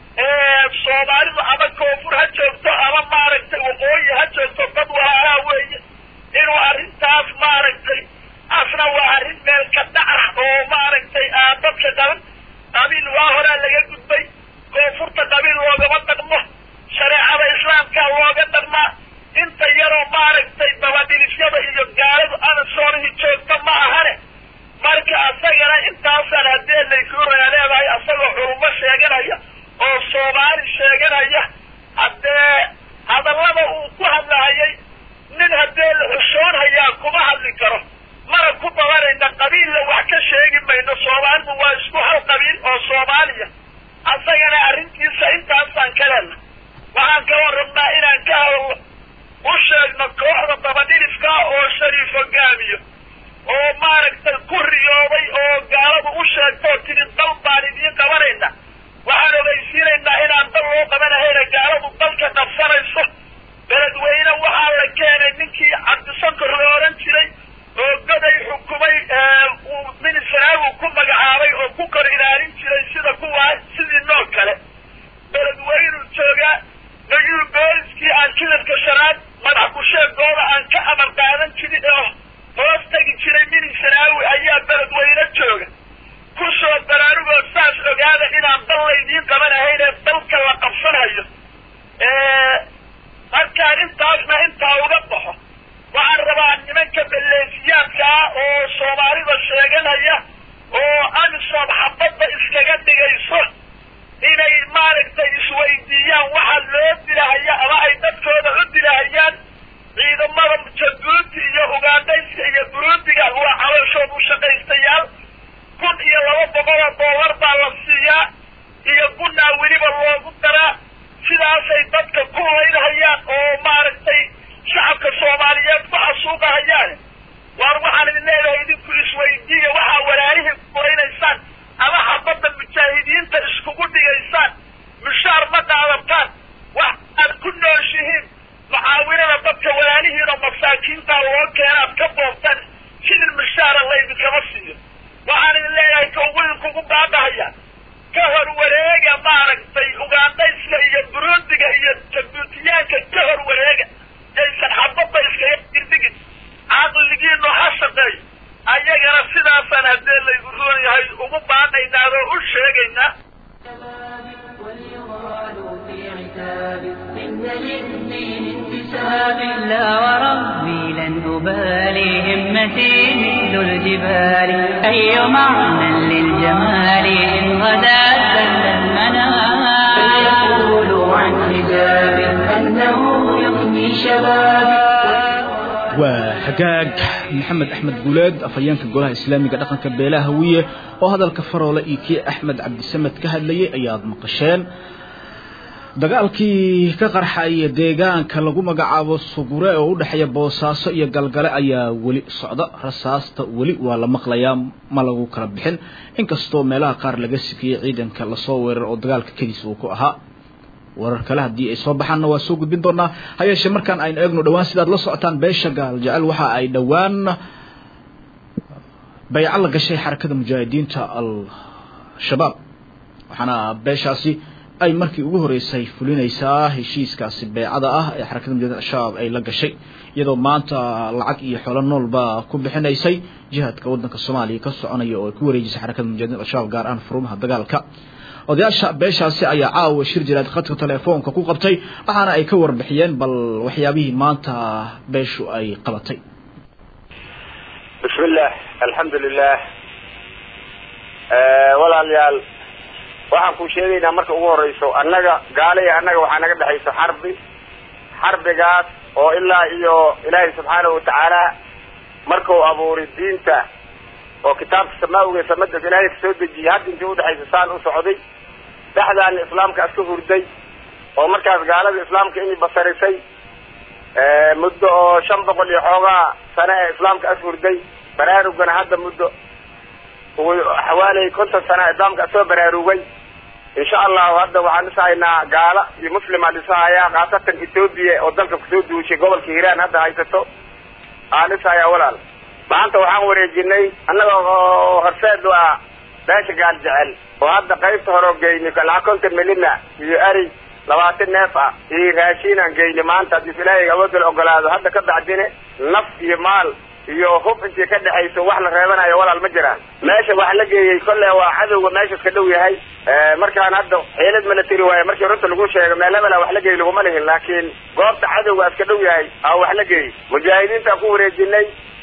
soomaalidu ama koonfur ha joogto ama maaragtay waqooyi ha joogto dad walaalaha weeye inuu arrintaas maaragtay asna waa arrin meel ka dhac oo maaragtay aan dadka qaban qabiil waa horaa laga gudbay koonfurta qabiil loogama dhaqmo shareecada islaamka looga dhaqmaa inta yaroo maaragtay dabadhilifyada iyo gaaladu anasoonihii joogta ma ahane marka asagana intaasaan haddee laykuuraya leedahay asagoo culummo sheeganaya oo soomaali sheeganaya haddee hadallada uu ku hadlahayay nin haddee la xushoonhayaa kuma hadli karo mana ku dabanayna qabiilla wax ka sheegi mayno soomaalidu waa isku hal qabiil oo soomaaliya asagana arrintiisa intaasaan ka leenna waxaan kaloo rabnaa inaan ka hadalno u sheegno kooxda dabadhilifka oo shariif hogaamiyo oo maaragtay ku riyooday oo gaaladu u sheegtoo tiri dal baan idiin qabanayna waxaan ogeysiinaynaa inaan dal loo qabanahayna gaaladu dalka qabsanayso beledweyne waxaa la keenay ninkii cabdisankor la odhan jiray oo goday xukumay uu minisraagu ku magacaabay oo ku kor ilaalin jiray sida kuwaa sidii noo kale beledweynuu joogaa nayuu booliskii aan jilalka shanaad madax kusheegooda aan ka amar qaadan jirin oo hoos tegi jiray minisraawi ayaa beledweyne jooga ku soo dara dilahayaan ama ay dadkooda u dilahayaan ciidamada jabuuti iyo ugaandhayska iyo buruundiga waa calooshood u shaqaystayaal kun iyo laba boqoloo dollar baa la siiyaa iyo gunnaa weliba loogu daraa sidaasay dadka ku laynhayaan oo maaragtay shacabka soomaaliyeed ku xasuuqahayaan waar waxaan idin leedahay idinku isweydiiya waxaa walaalihii kulaynaysaan ama xabadda mujaahidiinta iskugu dhigaysaan mushaar ma qaadataan wax aad ku nooshihiin mucaawinada dadka walaalihiin oo masaakiintaa loo keenaad ka boobtaan sidin mushaara laydinkama siiyo waxaan idin leeyahay ka ugu idinkugu baabahaya ka hor wareega maaragtay ugaandhayska iyo buruundiga iyo jabuutiyaanka ka hor wareega yaysan xabadda iskaga dirdhigin caqligiinu ha shaqeeyo ayagana sidaasaan haddee laygu roon yahay ugu baanaynaa oo u sheegaynaa وليغالوا في عتاب إن للدين انتساب لا وربي لن أبالي همتي مثل الجبال أي معنى للجمال إن غدا سل المنام فليقولوا عن حجاب أنه يغني شبابي waa hagaag maxamed axmed guuleed afhayeenka golaha islaamiga dhaqanka beelaha hawiye oo hadalka faroole iyo kii axmed cabdisamed ka hadlayay ayaad maqasheen dagaalkii ka qarxaya deegaanka lagu magacaabo sugure oo u dhexeeya boosaaso iyo galgale ayaa weli socda rasaasta weli waa la maqlayaa ma lagu kala bixin inkastoo meelaha qaar laga sikiyey ciidanka lasoo weerar oo dagaalka kediis uu ku ahaa warar kale haddii ay soo baxaanna waa soo gudbin doonaa ha yeeshee markaan aynu eegno dhowaan sidaad la socotaan beesha gaal jecel waxa ay dhowaan bayco la gashay xarakada mujaahidiinta al-shabaab waxaana beeshaasi ay markii ugu horeysay fulinaysaa heshiiskaasi beecada ah ee xarakada mujahidin al-shabaab ay la gashay iyadoo maanta lacag iyo xoolo noolba ku bixinaysay jihaadka waddanka soomaaliya ka soconaya oo ay ku wareejisay xarakada mujahidin al-shabaab gaar ahaan furumaha dagaalka odayaasha beeshaasi ayaa caawa shir jiraad khadka telefoonka ku qabtay waxaana ay ka warbixiyeen bal waxyaabihii maanta beeshu ay qabatay bismillah alxamdu lilah walaalayaal waxaan ku sheegaynaa marka ugu horeyso annaga gaale iyo annaga waxaa naga dhexayso xarbi xarbigaas oo ilaa iyo ilaahay subxaanahu watacaala markuu abuuray diinta oo kitaabka samaawiga samadas ilaahay kasoo dejiyey hadda intii udhexaysa saan u socday dhexdaana islaamka aska hurday oo markaas gaalada islaamka inay basarisay muddo oo shan boqol iyo xoogaa sane ee islaamka as hurday baraarugana hadda muddo xawaaley konton sana islaamka asoo baraarugay insha allahu hadda waxaan dhisahaynaa gaala iyo muslimaan dhisahayaa khaasatan etoobiya oo dalka kusoo duushay gobolka hiiraan hadda haysato aan dhisahayaa walaal maanta waxaan wareejinay annaga oo horseed u ah beesha gaal jecel oo hadda qaybta hore oo geynay lacag konton milina iyo ari labaatan neef ah iyo raashiinaan geynay maanta haddii ilaahay awoodda la ogolaado hadda ka bacdine naf iyo maal iyo hub intii ka dhexayso wax la reebanayo walaal ma jiraan meesha wax la geeyey kolle waa cadowga meeshas ka dhow yahay markaan hadda xiilad milatary waaye markii runta lagu sheego meel hebela wax la geey laguma lihin laakiin goobta cadowga iska dhow yahay aa wax la geeyey mujaahidiintaan ku wareejinay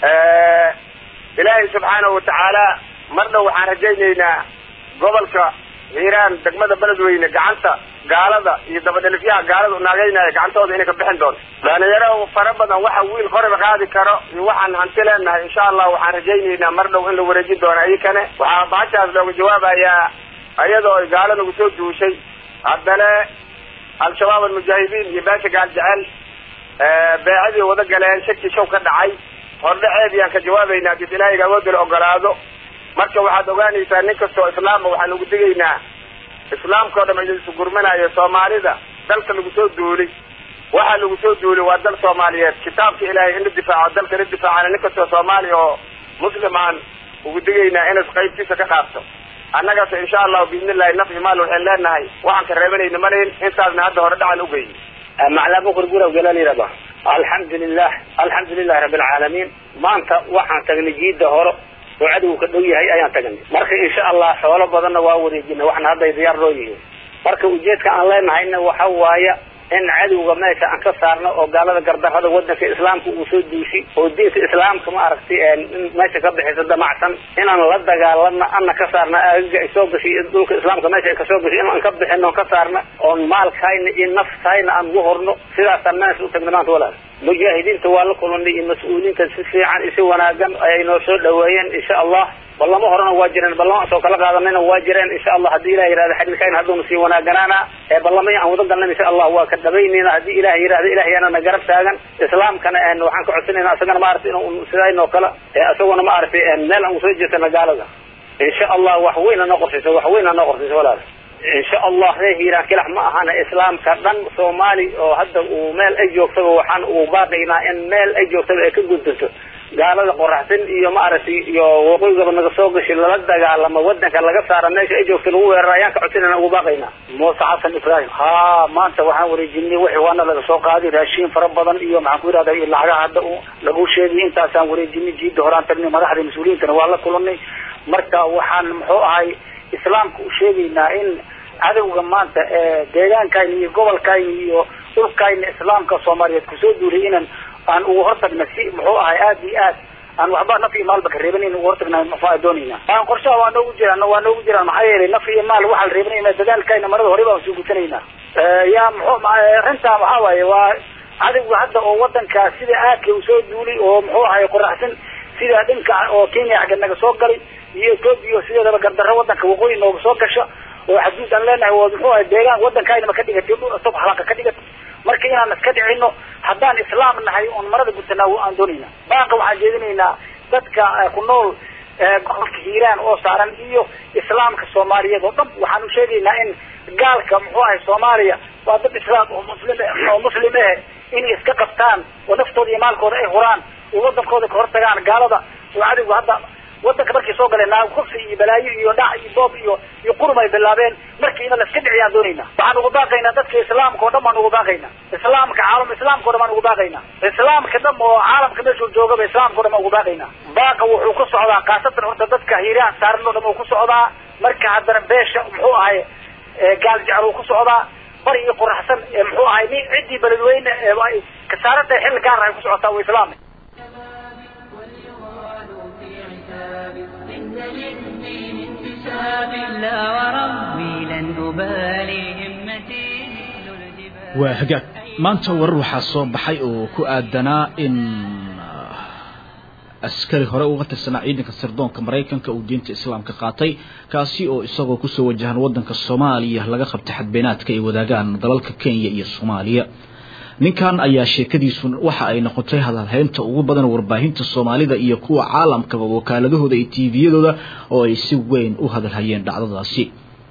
ilaahay subxaanahu watacaala mar dhow waxaan rajaynaynaa gobolka hiiraan degmada beledweyne gacanta gaalada iyo dabadhelifyaha gaalada naagaynaya gacantooda inay ka bixin doonto dhalinyaro fara badan waxa wiil qoriba qaadi karo iyo waxaan hanti leenahay insha allah waxaan rajaynaynaa mar dhow in la wareejin doono iyakane waxaa baashaas looga jawaabayaa iyadoo ay gaalo nagu soo duushay haddana al-shabaab almujaahidiin iyo beesha gaal jecel beecadii wada galeen shaki show ka dhacay hordhaceed yaan ka jawaabaynaa hadii ilaahiga awoodda la ogolaado marka waxaad ogaanaysaa nin kastoo islaama waxaan ugu digaynaa islaamka o dham idin isu gurmanayo soomaalida dalka lagu soo duulay waxa lagu soo duulay waa dal soomaaliyeed kitaabka ilaahay in la difaaco dalka la difaacana nin kastoo soomaaliya oo muslim aan ugu digaynaa inas qaybtiisa ka qaabto annagaas insha allahu biidnillahi naf iyo maal waxaan leenahay waxaan ka reebanayna malahin intaasna hadda hore dhacan ugeyni maclaa bukur guraw galal yirahda alxamdulilah alxamdulilahi rabbi alcaalamiin maanta waxaan tagnay jiida hore oo cadowga ka dhow yahay ayaan tagnay marka insha allah xoolo badanna waa wareejina waxna hadday diyaar loo yihiin marka ujeedka aan leenahayna waxa waaye in cadowga meesha aan ka saarno oo gaalada gardarrada wadanka islaamka uu soo duusi oo diinta islaamka ma aragtay in meesha ka bixisa damacsan inaan la dagaalano ana ka saarna aagaga ay soo gashay dhulka islaamka meesha ay kasoo gashay inaan ka bixino ka saarna oon maalkayna iyo naftayna aan ugu horno sidaasaan meesha u tagna maanta walaal mujaahidiinta waa la kulanay iyo mas-uuliyiinta si fiican isi wanaagan ayay noo soo dhaweeyeen insha allah ballamo horena waa jireen ballamo soo kala qaadanayna waa jireen insha allah haddii ilah yihahda xidilkayna hadduuna sii wanaaganaana ee ballamay aan wada galnan insha allah waa ka dhabaynayna haddii ilah yihahda ilaahyaana na garab taagan islaamkana waxaan ka codsanayna asagana maaragtay in sidaynoo kale isaguna maaragtay meel aan usoo jeesana gaalada insha allah wax weyna noo qorsaysa wax weyna noo qorsaysa walaal insha allah reer hiiraan kilax ma ahana islaamka dhan soomaali oo hadda uu meel ay joogtaba waxaan uu baaqaynaa in meel ay joogtaba ay ka gudbato gaalada qoraxsan iyo maaragtay iyo waqooyigaba naga soo gashay lala dagaalamo wadanka laga saara meesha ay joogta lagu weerara ayaan ka codsanayna ugu baaqaynaa muuse xasan ibraahim ha maanta waxaan wareejinay wixii waana laga soo qaaday raashiin fara badan iyo maxaan ku yidhahda iyo lacagaha hadda lagu sheegay intaasaan wareejinay jiida horaan tagnay madaxda mas-uuliyiintana waa la kulanay marka waxaan muxuu ahay islaamka u sheegaynaa in cadowga maanta ee deegaankayna iyo gobolkayna iyo dhulkayna islaamka soomaaliyeed kusoo duulay inan aan ugu hortagna si muxuu ahay aad iyo aad aan waxba naf iyo maalba ka reebanin ugu hortagna maxaa doonayna aan qorshaha waa noogu jiraan waa noogu jiraan maxaa yeelay naf iyo maal waxaa la reebanayna dadaalkayna marada hore baan soo gutanayna yaa muxuu arrintaa waxaa waaye waa cadowga hadda oo wadankaa sida aadka uu soo duulay oo muxuu ahay qoraxsan sida dhinka oo kenya xagga naga soo galay iyo etoobiya sideedaba gardarro wadanka waqooyi nooga soo gasha oo xaduud aan leenahay oo muxuu ahay deegaan wadankaayna ma ka dhigatay dhul cusub halaka ka dhigatay marka inaan iska dhicino haddaan islaam nahay oon marada gutanaa aan doonayna baaqa waxaan jeedinaynaa dadka ku nool gobolka hiiraan oo saaran iyo islaamka soomaaliyeed oo dhan waxaan u sheegaynaa in gaalka muxuu ahay soomaaliya waa dad islaam oo muslim oo muslim eh inay iska qabtaan oo naftooda iyo maalkooda ay huraan oo wadankooda ka hortagaan gaalada oo cadowga hadda wadanka markay soo galeen naag kufsi iyo balaayo iyo dhac iyo boob iyo iyo qurum ay bilaabeen markii ina la iska dhiciyaan doonayna waxaan ugu baaqaynaa dadka islaamka oo dhan baan ugu baaqaynaa islaamka caalam islaamka o dhan baan ugu baaqaynaa islaamka dham oo caalamka meeshuu joogaba islaamka o dhan baan ugu baaqaynaa baaqa wuxuu ku socdaa khaasatan horta dadka hiiraan saaran oo dhan uu ku socdaa marka haddana beesha muxuu ahay gaal jecel uu ku socdaa bari iyo qoraxsan muxuu ahay nin ciddii beledweyne ay kasaarantahay xilli gaar ay ku socotaa waa islaam إن للدين انتساب لا وربي لن أبالي همتي مثل الجبال waa hagaag maanta warar waxaa soo baxay oo ku aadanaa in askari hore uga tirsanaa ciidanka sirdoonka maraykanka uu diinta islaamka qaatay kaasi oo isagoo kusoo wajahan wadanka soomaaliya laga qabtay xadbeenaadka ay wadaagaan dalalka kenya iyo soomaaliya ninkan ayaa sheekadiisu waxa ay noqotay hadalhaynta ugu badan warbaahinta soomaalida iyo kuwa caalamkaba wakaaladahooda iyo tviyadooda oo ay si weyn u hadalhayeen dhacdadaasi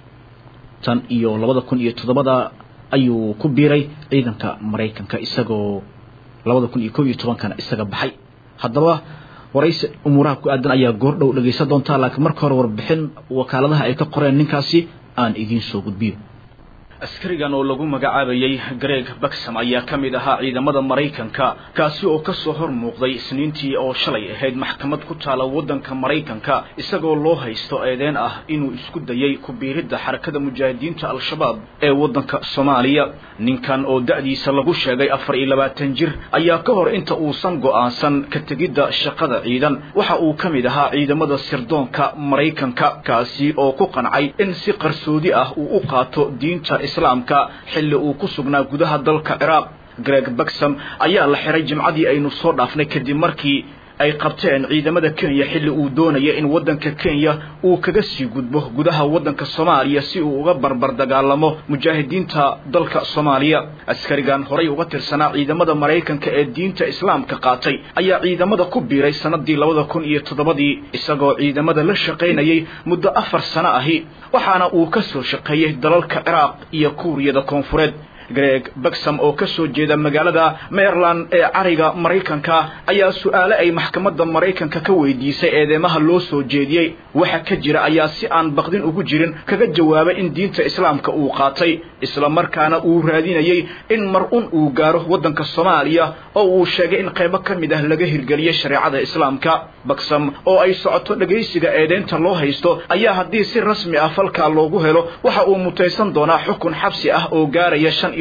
tan iyo labada kun iyo toddobada ayuu ku biiray ciidanka maraykanka isagoo labada kun iyo kob iyo tobankana isaga baxay haddaba waraysi umuuraha ku aadan ayaa goordhow dhegaysan doontaa laakiin marka hore warbixin wakaaladaha ay ka qoreen ninkaasi aan idiin soo gudbiyo askarigan oo lagu magacaabayay greg baxam ayaa ka mid ahaa ciidamada maraykanka kaasi oo ka soo hor muuqday isniintii oo shalay ahayd maxkamad ku taala waddanka maraykanka isagoo loo haysto eedeen ah inuu isku dayay ku biiridda xarakada mujaahidiinta al-shabaab ee waddanka soomaaliya ninkan oo da'diisa lagu sheegay afar iyo labaatan jir ayaa ka hor inta uusan go'aansan ka tegidda shaqada ciidan waxa uu ka mid ahaa ciidamada sirdoonka maraykanka kaasi oo ku qancay in si qarsoodi ah uu u qaato diinta islaamka xilli uu ku sugnaa gudaha dalka ciraaq greg baxam ayaa la xiray jimcadii aynu soo dhaafnay kadib markii ay qabteen ciidamada kenya xilli uu doonaya in waddanka kenya uu kaga sii gudbo gudaha waddanka soomaaliya si uu uga barbar dagaalamo mujaahidiinta dalka soomaaliya askarigan horay uga tirsanaa ciidamada maraykanka ee diinta islaamka qaatay ayaa ciidamada ku biiray sanadii labada kun iyo toddobadii isagoo ciidamada la shaqaynayay muddo afar sano ahi waxaana uu ka soo shaqeeyey dalalka ciraaq iyo kuuriyada koonfureed greg baxam oo ka soo jeeda magaalada maryland ee cariga maraykanka ayaa su-aale ay maxkamadda maraykanka ka weydiisay eedeymaha loo soo jeediyey waxa ka jira ayaa si aan baqdin ugu jirin kaga jawaabay in diinta islaamka uu qaatay isla markaana uu raadinayey in mar un uu gaaro waddanka soomaaliya oo uu sheegay in qaybo ka mid ah laga hirgeliyey shareecada islaamka baxam oo ay socoto dhegaysiga eedeynta loo haysto ayaa haddii si rasmi ah falkaa loogu helo waxa uu mutaysan doonaa xukun xabsi ah oo gaaraya shan iyo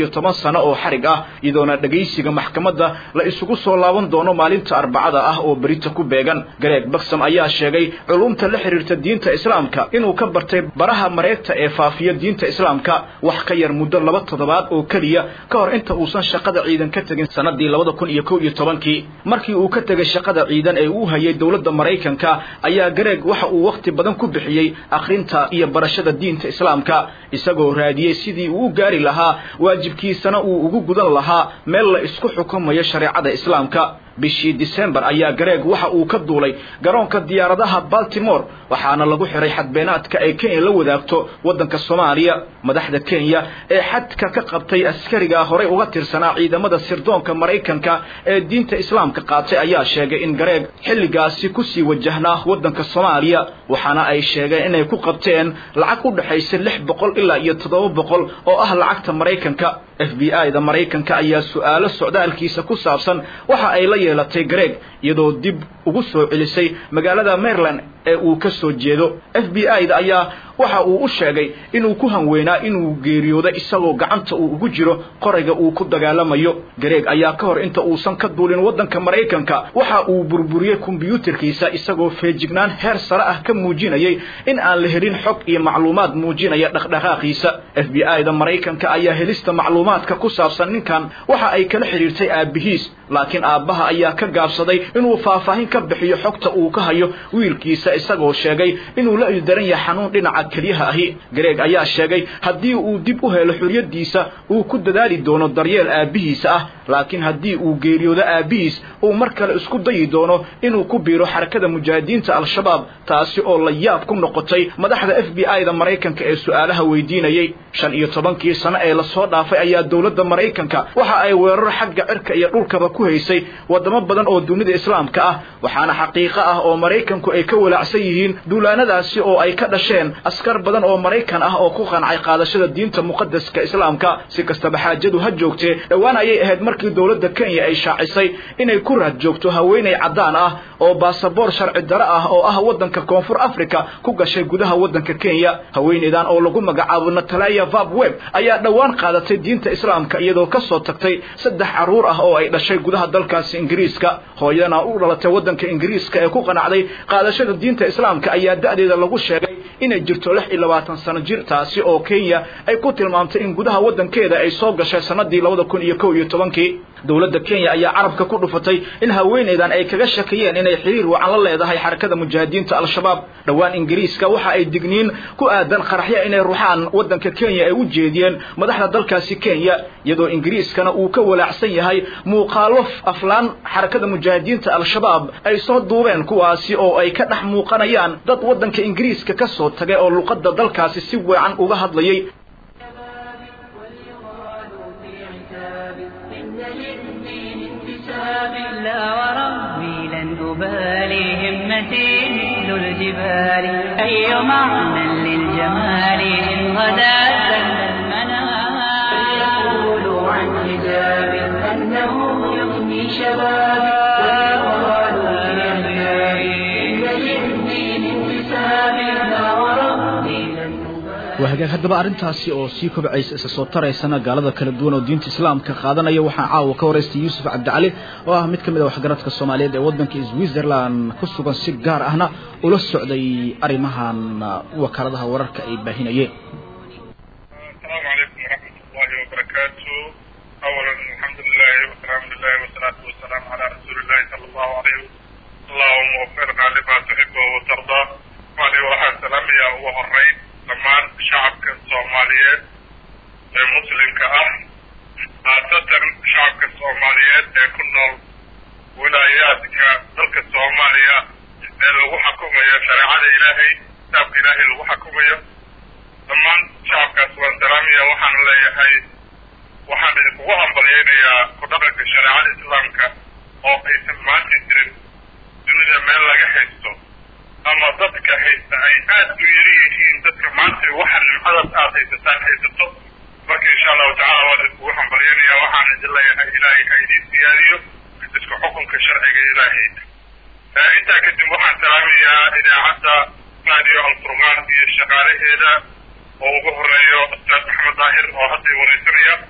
iyo toban sano oo xarig ah iyadoona dhegaysiga maxkamadda la isugu soo laaban doono maalinta arbacada ah oo berita ku beegan gareeg baksam ayaa sheegay culumta la xiriirta diinta islaamka inuu ka bartay baraha mareegta ee faafiya diinta islaamka wax ka yar muddo laba toddobaad oo keliya ka hor inta uusan shaqada ciidan ka tegin sanadii labada kun iyo kow iyo tobankii markii uu ka tegay shaqada ciidan ee uu hayay dowladda maraykanka ayaa gareeg waxa uu wakhti badan ku bixiyey akhrinta iyo barashada diinta islaamka isagoo raadiyey sidii uu u gaari lahaa waajibkiisana uu ugu gudan lahaa meel la isku xukumayo shareecada islaamka bishii disembar ayaa gareeg waxa uu ka duulay garoonka diyaaradaha baltimore waxaana lagu xiray xadbeenaadka ay kenya la wadaagto waddanka soomaaliya madaxda kenya ee xadka ka qabtay askariga horey uga tirsanaa ciidamada sirdoonka maraykanka ee diinta islaamka qaatay ayaa sheegay in gareeg xilligaasi kusii wajahnaa waddanka soomaaliya waxaana ay sheegeen inay ku qabteen lacag u dhexaysa lix boqol ilaa iyo toddoba boqol oo ah lacagta maraykanka f b i da maraykanka ayaa su-aalo socdaalkiisa ku saabsan waxa ay la yeelatay gareeg iyadoo dib ugu soo celisay magaalada maryland ee uu ka soo jeedo f b i da ayaa waxa uu u sheegay inuu ku hanweynaa inuu geeriyoodo isagoo gacanta uu ugu jiro qorayga uu ku dagaalamayo gareeg ayaa ka hor inta uusan ka duulin waddanka maraykanka waxa uu burburiyey kombyuutarkiisa isagoo feejignaan heer sare ah ka muujinayay in aan la helin xog iyo macluumaad muujinaya dhaqdhaqaaqiisa f b i da maraykanka ayaa helista macluumaadka ku saabsan ninkan waxa ay kala xidhiirtay aabbihiis laakiin aabbaha ayaa ka gaabsaday inuu faahfaahin ka bixiyo xogta uu ka hayo wiilkiisa isagoo sheegay inuu la ildaran yahay xanuun dhinaca keliyaha ahi gareeg ayaa sheegay haddii uu dib u helo xorriyaddiisa uu ku dadaali doono daryeel aabbihiisa ah laakiin haddii uu geeriyoodo aabbihiis uu mar kale isku dayi doono inuu ku biiro xarakada mujaahidiinta al-shabaab taasi oo la yaab ku noqotay madaxda f b i da maraykanka ee su-aalaha weydiinayey shan iyo tobankii sano ee lasoo dhaafay ayaa dowladda maraykanka waxa ay weerar xagga cirka iyo dhulkaba ku haysay waddamo badan oo dunida islaamka ah waxaana xaqiiqo ah oo maraykanku ay ka walaacsan yihiin duulaanadaasi oo ay ka dhasheen askar badan oo maraykan ah oo ku qancay qaadashada diinta muqadaska islaamka si kastaba xaajadu ha joogtee dhowaan ayay ahayd markii dowladda kenya ay shaacisay inay ku raad joogto haweenay caddaan ah oo baasaboor sharci dare ah oo ah waddanka koonfur africa ku gashay gudaha waddanka kenya haweenaydan oo lagu magacaabo natalaya vab web ayaa dhowaan qaadatay diinta islaamka iyadoo ka soo tagtay saddex carruur ah oo ay dhashay gudaha dalkaasi ingiriiska hooyadana u dhalatay waddanka ingiriiska ee ku qanacday qaadashada diinta islaamka ayaa da'deeda lagu sheegay inay jirto lix iyo labaatan sano jir taasi oo kenya ay ku tilmaamtay in gudaha waddankeeda ay soo gashay sanadii labada kun iyo kow iyo tobankii dowladda kenya ayaa carabka ku dhufatay in haweenaydan ay kaga shakiyeen inay xiriir wacan la leedahay xarakada mujaahidiinta al-shabaab dhowaan ingiriiska waxa ay digniin ku aadan qaraxya inay ruxaan waddanka kenya ay u jeediyeen madaxda dalkaasi kenya iyadoo ingiriiskana uu ka walaacsan yahay muuqaalo aflaan xarakada mujaahidiinta al-shabaab ay soo duubeen kuwaasi oo ay ka dhex muuqanayaan dad waddanka ingiriiska ka soo tagay oo luqadda dalkaasi si weecan uga hadlayay لا وربي لن أبالي همتي مثل الجبال أي معنى للجمال إن غدا سل المنام فليقولوا عن حجاب أنه يغني شبابي وليقالوا في عتابي إن للدين انتساب لا وربي لن waa hagaag haddaba arrintaasi oo sii kobcaysa isa soo taraysana gaalada kala duwan oo diinta islaamka qaadanaya waxaa caawa ka waraystay yuusuf cabdicali oo ah mid ka mid a waxgaradka soomaaliyeed ee waddanka switzerland ku sugan si gaar ahna ula socday arrimahan wakaaladaha wararka ay baahinayeen السلام عليكم ورحمة الله وبركاته أولا الحمد لله والسلام لله والصلاة والسلام على رسول الله صلى الله عليه وسلم اللهم وفقنا لما تحب وترضى وعلي وحد سلام يا وهرين دمان شعبك الصوماليات المسلم كأه خاصة شعبك الصوماليات كنا ولاياتك ذلك الصومالية لو حكومية شريعة إلهي كتاب إلهي لو حكومية dhammaan shacabkaas waan salaamaya waxaan leeyahay waxaan idinkugu hambalyaynayaa ku dhaqanka shareecada islaamka oo aysan maanta jirin dunida meel laga haysto ama dadka haysta ay aad u yari yihiin dadka maanta waxa nimcadaas aad haysataan haysato marka insha allahu tacala waan idinkugu hambalyaynaya waxaan idin leeyahay ilaahay ha idiin siyaadiyo isku xukunka sharciga ilaahay intaa kadib waxaan salaamayaa idaacadda radio alfurqaan iyo shaqaalaheeda oo ugu horeeyo ustaad maxamed daahir oo hadda wareysanaya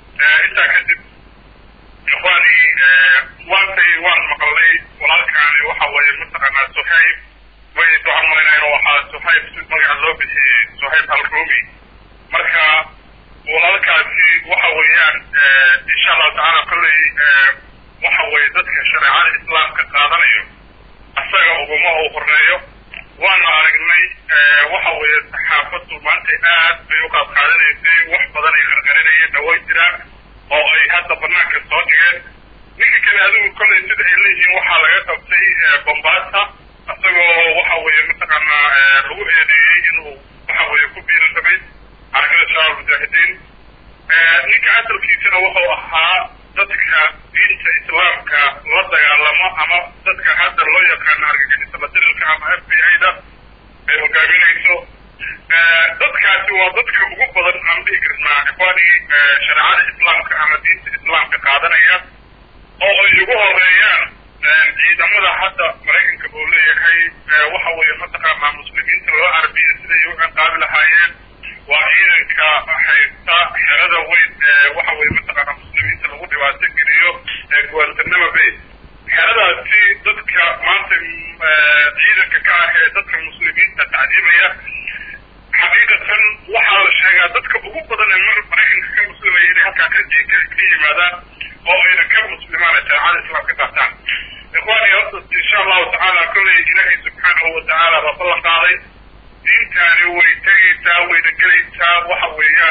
intaa kadib ikhwaani waantay waan maqalnay walaalkaani waxa weeye mataqaanaa suhayb way waxaan malaynayaa inuu ahaa suhayb si magaca loo bixiyey suhayb alrumi marka walaalkaasi waxa weeyaan insha allahu tacaala kolley waxa weeye dadka shareecada islaamka qaadanayo asaga uguma uu horeeyo waana aragnay waxa weeye saxaafaddu maanta aad bay u qaad qaadanaysay wax badan ay qarqarinayeen dhaway jiraan oo ay hadda banaanka soo dhigeen ninka kale adigu kolley sida ay leeyihiin waxaa laga qabtay bombaasa isagoo waxa weeye mataqaanaa lagu eedeeyey inuu waxa weeye ku biiri rabay xarakada shabaab mujaahidiin ninka asalkiisana wuxuu ahaa dadka diinta islaamka la dagaalamo ama dadka hadda loo yaqaano argagixisada dirilka ama f b i da ay hogaaminayso dadkaasi waa dadka ugu badan aan dhihi karnaa ikhwaani shareecada islaamka ama diinta islaamka qaadanaya oo ay ugu horeeyaan ciidamada hadda maraykanka uu leeyahay waxa weeye mataqaanaa muslimiinta loo carabiya siday u ciqaabi lahaayeen waa ciidanka haysta xerada weyn waxa weeye mataqaanaa muslimiinta lagu dhibaato geliyo guantanamo bay xeradaasi dadka maanta ciidanka ka ah ee dadka muslimiinta tacdiimaya xaqiiqatan waxaa la sheegaa dadka ugu badan ee mar maraykanka ka muslimaya inay halkaa ka ka yimaadaan oo ayna ka muslimaan shareecada islaamka qaataan ikhwaani horta insha allahu tacaala kolley ilaahay subxaanahu watacaala baa ballan qaaday diintaani way tegaysaa wayna gelaysaa waxa weeyaan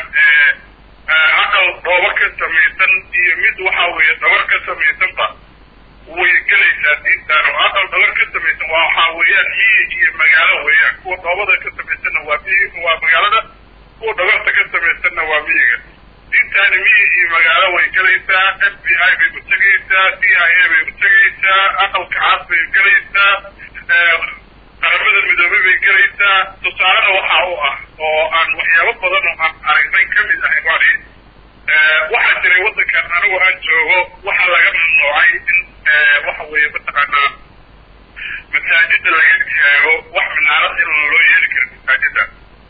aqal dhoobo ka samaysan iyo mid waxa weeye dhabar ka samaysanba way gelaysaa diintaan oo aqal dhabar ka samaysan waa waxaa weeyaan miyi iyo magaalo weeyaan kuwa dhoobada ka samaysanna waa miyi waa magaalada kuwa dhabarta ka samaysanna waa miyiga diintaani miyi iyo magaalo way gelaysaa f b i bay u tegaysaa c i a bay u tegaysaa aqalka caas bay gelaysaa qaramada midoobey bay gelaysaa tusaalena waxa u ah oo aan waxyaabo badan oo aan aragnay ka mid ah ikhwaani waxaa jiray waddankan anigu aan joogo waxaa laga mamnuucay in waxa weeye mataqaanaa masaajida laga taago wax minaarad in loo yeeli karo masaajida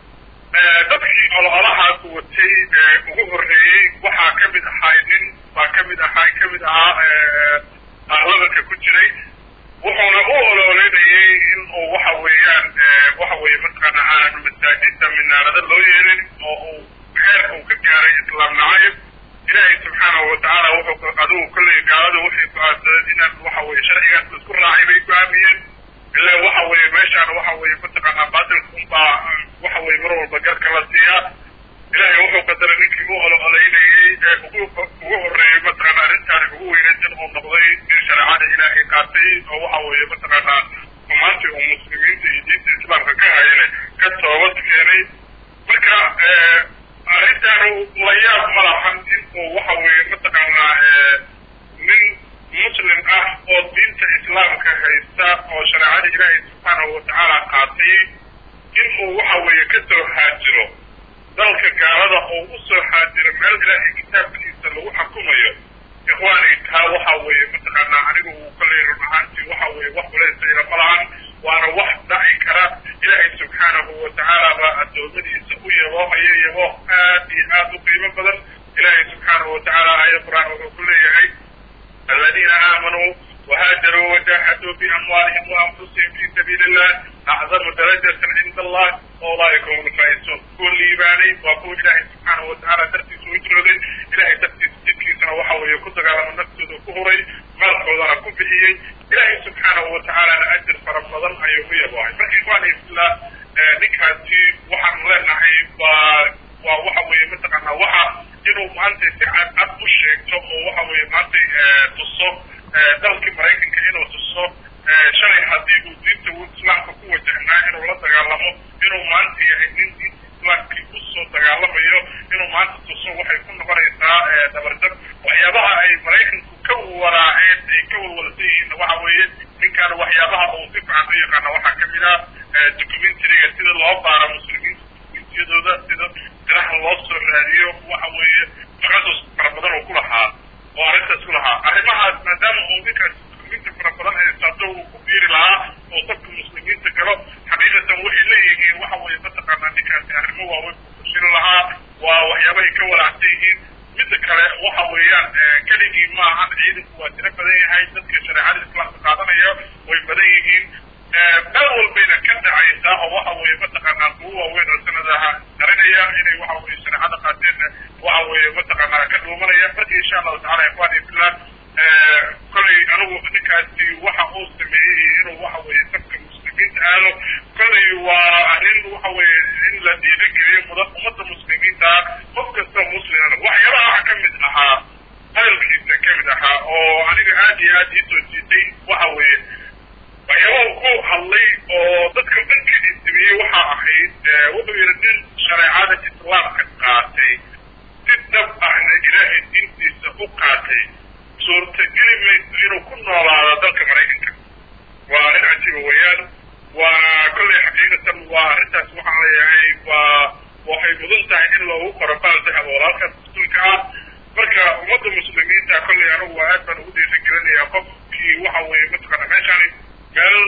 dadkii ololahaas watay ugu horreeyey waxaa ka mid ahay nin baa ka mid ahaa ka mid ahaa baarlamanka ku jiray wuxuuna u ololeynayay in uu waxa weeyaan waxa weeye mataqaana aan masaajida minaarada loo yeelin oo uu xeerka uu ka gaaray islaam nacayb ilaahay subxaanahu watacaala wuxuu adigu kolley gaalada waxay go-aansadeen inaan waxa weeye sharcigaas isku raacay bay go-aamiyeen ilaa waxa weeye meeshaan waxa weeye mataqaanaa baatilka unbaa waxa weeye mar walba garka la siiyaa ilaahay wuxuu qadaray ninkii u ololeynayey ee ugu ugu horreeyey mataqaana arrintaani ugu weynaysan uu noqday in shareecada ilaahay qaatay oo waxa weeye mataqaanaa xumaantii uu muslimiinta iyo diinta islaamka ka hayane ka toobad keenay marka arrintaanu la yaab ma lahan in uu waxa weeye mataqaanaa nin muslim ah oo diinta islaamka haysta oo shareecada ilaahay subxaanahu watacaala qaatay in uu waxa weeye ka soo haajiro dalka gaalada oo u soo haajiro meel ilaahay kitaabkiisa lagu xukumayo ikhwaani taa waxa weeye mataqaanaa anigu uu kolley run ahaantii waxa weeye wax culeysayla ma lahan waana wax dhaci kara ilaahay subxaanahu watacaala baa adoomadiisa u yaboohaya yabooh aad iyo aad u qiimo badan ilaahay subxaanahu watacaala aaya qur-aan wuxuu ku leeyahay الذين آمنوا وهاجروا وجاهدوا بأموالهم وأنفسهم في سبيل الله أعظم درجة عند الله أولئك هم الفائزون كل إيماني وأقول إلهي سبحانه وتعالى ترتيس وجرودي إلهي ترتيس تلكي سنة وحوي يكتك على من نفسه كهري مالك وضع كفهي إلهي سبحانه وتعالى لأجر فرمضان أيوه يبوعي فإخواني في الله نكهتي وحن لنحي وwaxa weeye mataqaanaa waxa inuu maanta si cad cad u sheegto oo waxa weeye maanta tuso dalkii maraykanka inuu tuso shalay haddii uu diinta islaamka ku wajahnaa inuu la dagaalamo inuu maanta yahay nin diinta islaamkii usoo dagaalamayo inuu maanta tuso waxay ku noqonaysaa dabardab waxyaabaha ay maraykanku ka waraaceen ay ka walwalsan yihiin waxa weeye ninkaan waxyaabaha uu si fiican u yaqaana waxaa kamid ah documentariga sida loo baaro muslimiinta documentiyadooda sida siraha loo soo raadiyo waxa weeye taqasus fara badan oo ku lahaa oo arrintaas ku lahaa arrimahaas maadaama uu ninkaas muslimiinta fara badan haysato uu ku biiri lahaa oo dadka muslimiinta galo xaqiiqatan waxay leeyihiin waxa weeye mataqaanaa ninkaasi arrimo waaweyn ku fashili lahaa waa waxyaabahay ka walaacsan yihiin midda kale waxa weeyaan keligii maahan ciidanku waa tiro badan yahay dadka shareecada islaamka qaadanaya way badan yihiin meel walbayna ka dhacaysaa oo waxa weeye mataqaanaa kuwa waaweyn oo sanadaha qarinaya inay waxa weye shareecada qaateenna waxa weeye mataqaanaa ka dhuumanaya marka insha allahu tacala ikhwani fillah kolley anigu ninkaasi waxa uu sameeyey iyo inuu waxa weeye dadka muslimiinta aado kolley waa arrin waxa weeye in la dhiirigeliyo muda ummadda muslimiinta qof kasta muslimana waxyaalaha waxa ka mid ahaa hadalkiisa ka mid ahaa oo aniga aad iyo aad ii soo jiitay waxa weeye waxyaabaha ku hadlay oo dadka dhanka istimiyey waxaa ahayd wuxuu yidhi nin shareecada islaamka qaatay si dhab ahna ilaahay diintiisa u qaatay suurtageli mayso inuu ku noolaado dalka maraykanka waa arrin cajiiba weeyaan waa kolley xaqiiqatan waa arrintaas waxaan leeyahay waa waxay mudan tahay in loogu qoro baal dahab oo halkaas dastuurka ah marka ummadda muslimiinta kolley anigu waa aad baan ugu dhiiri gelinayaa qofkii waxa weeye mataqaana meeshaani meel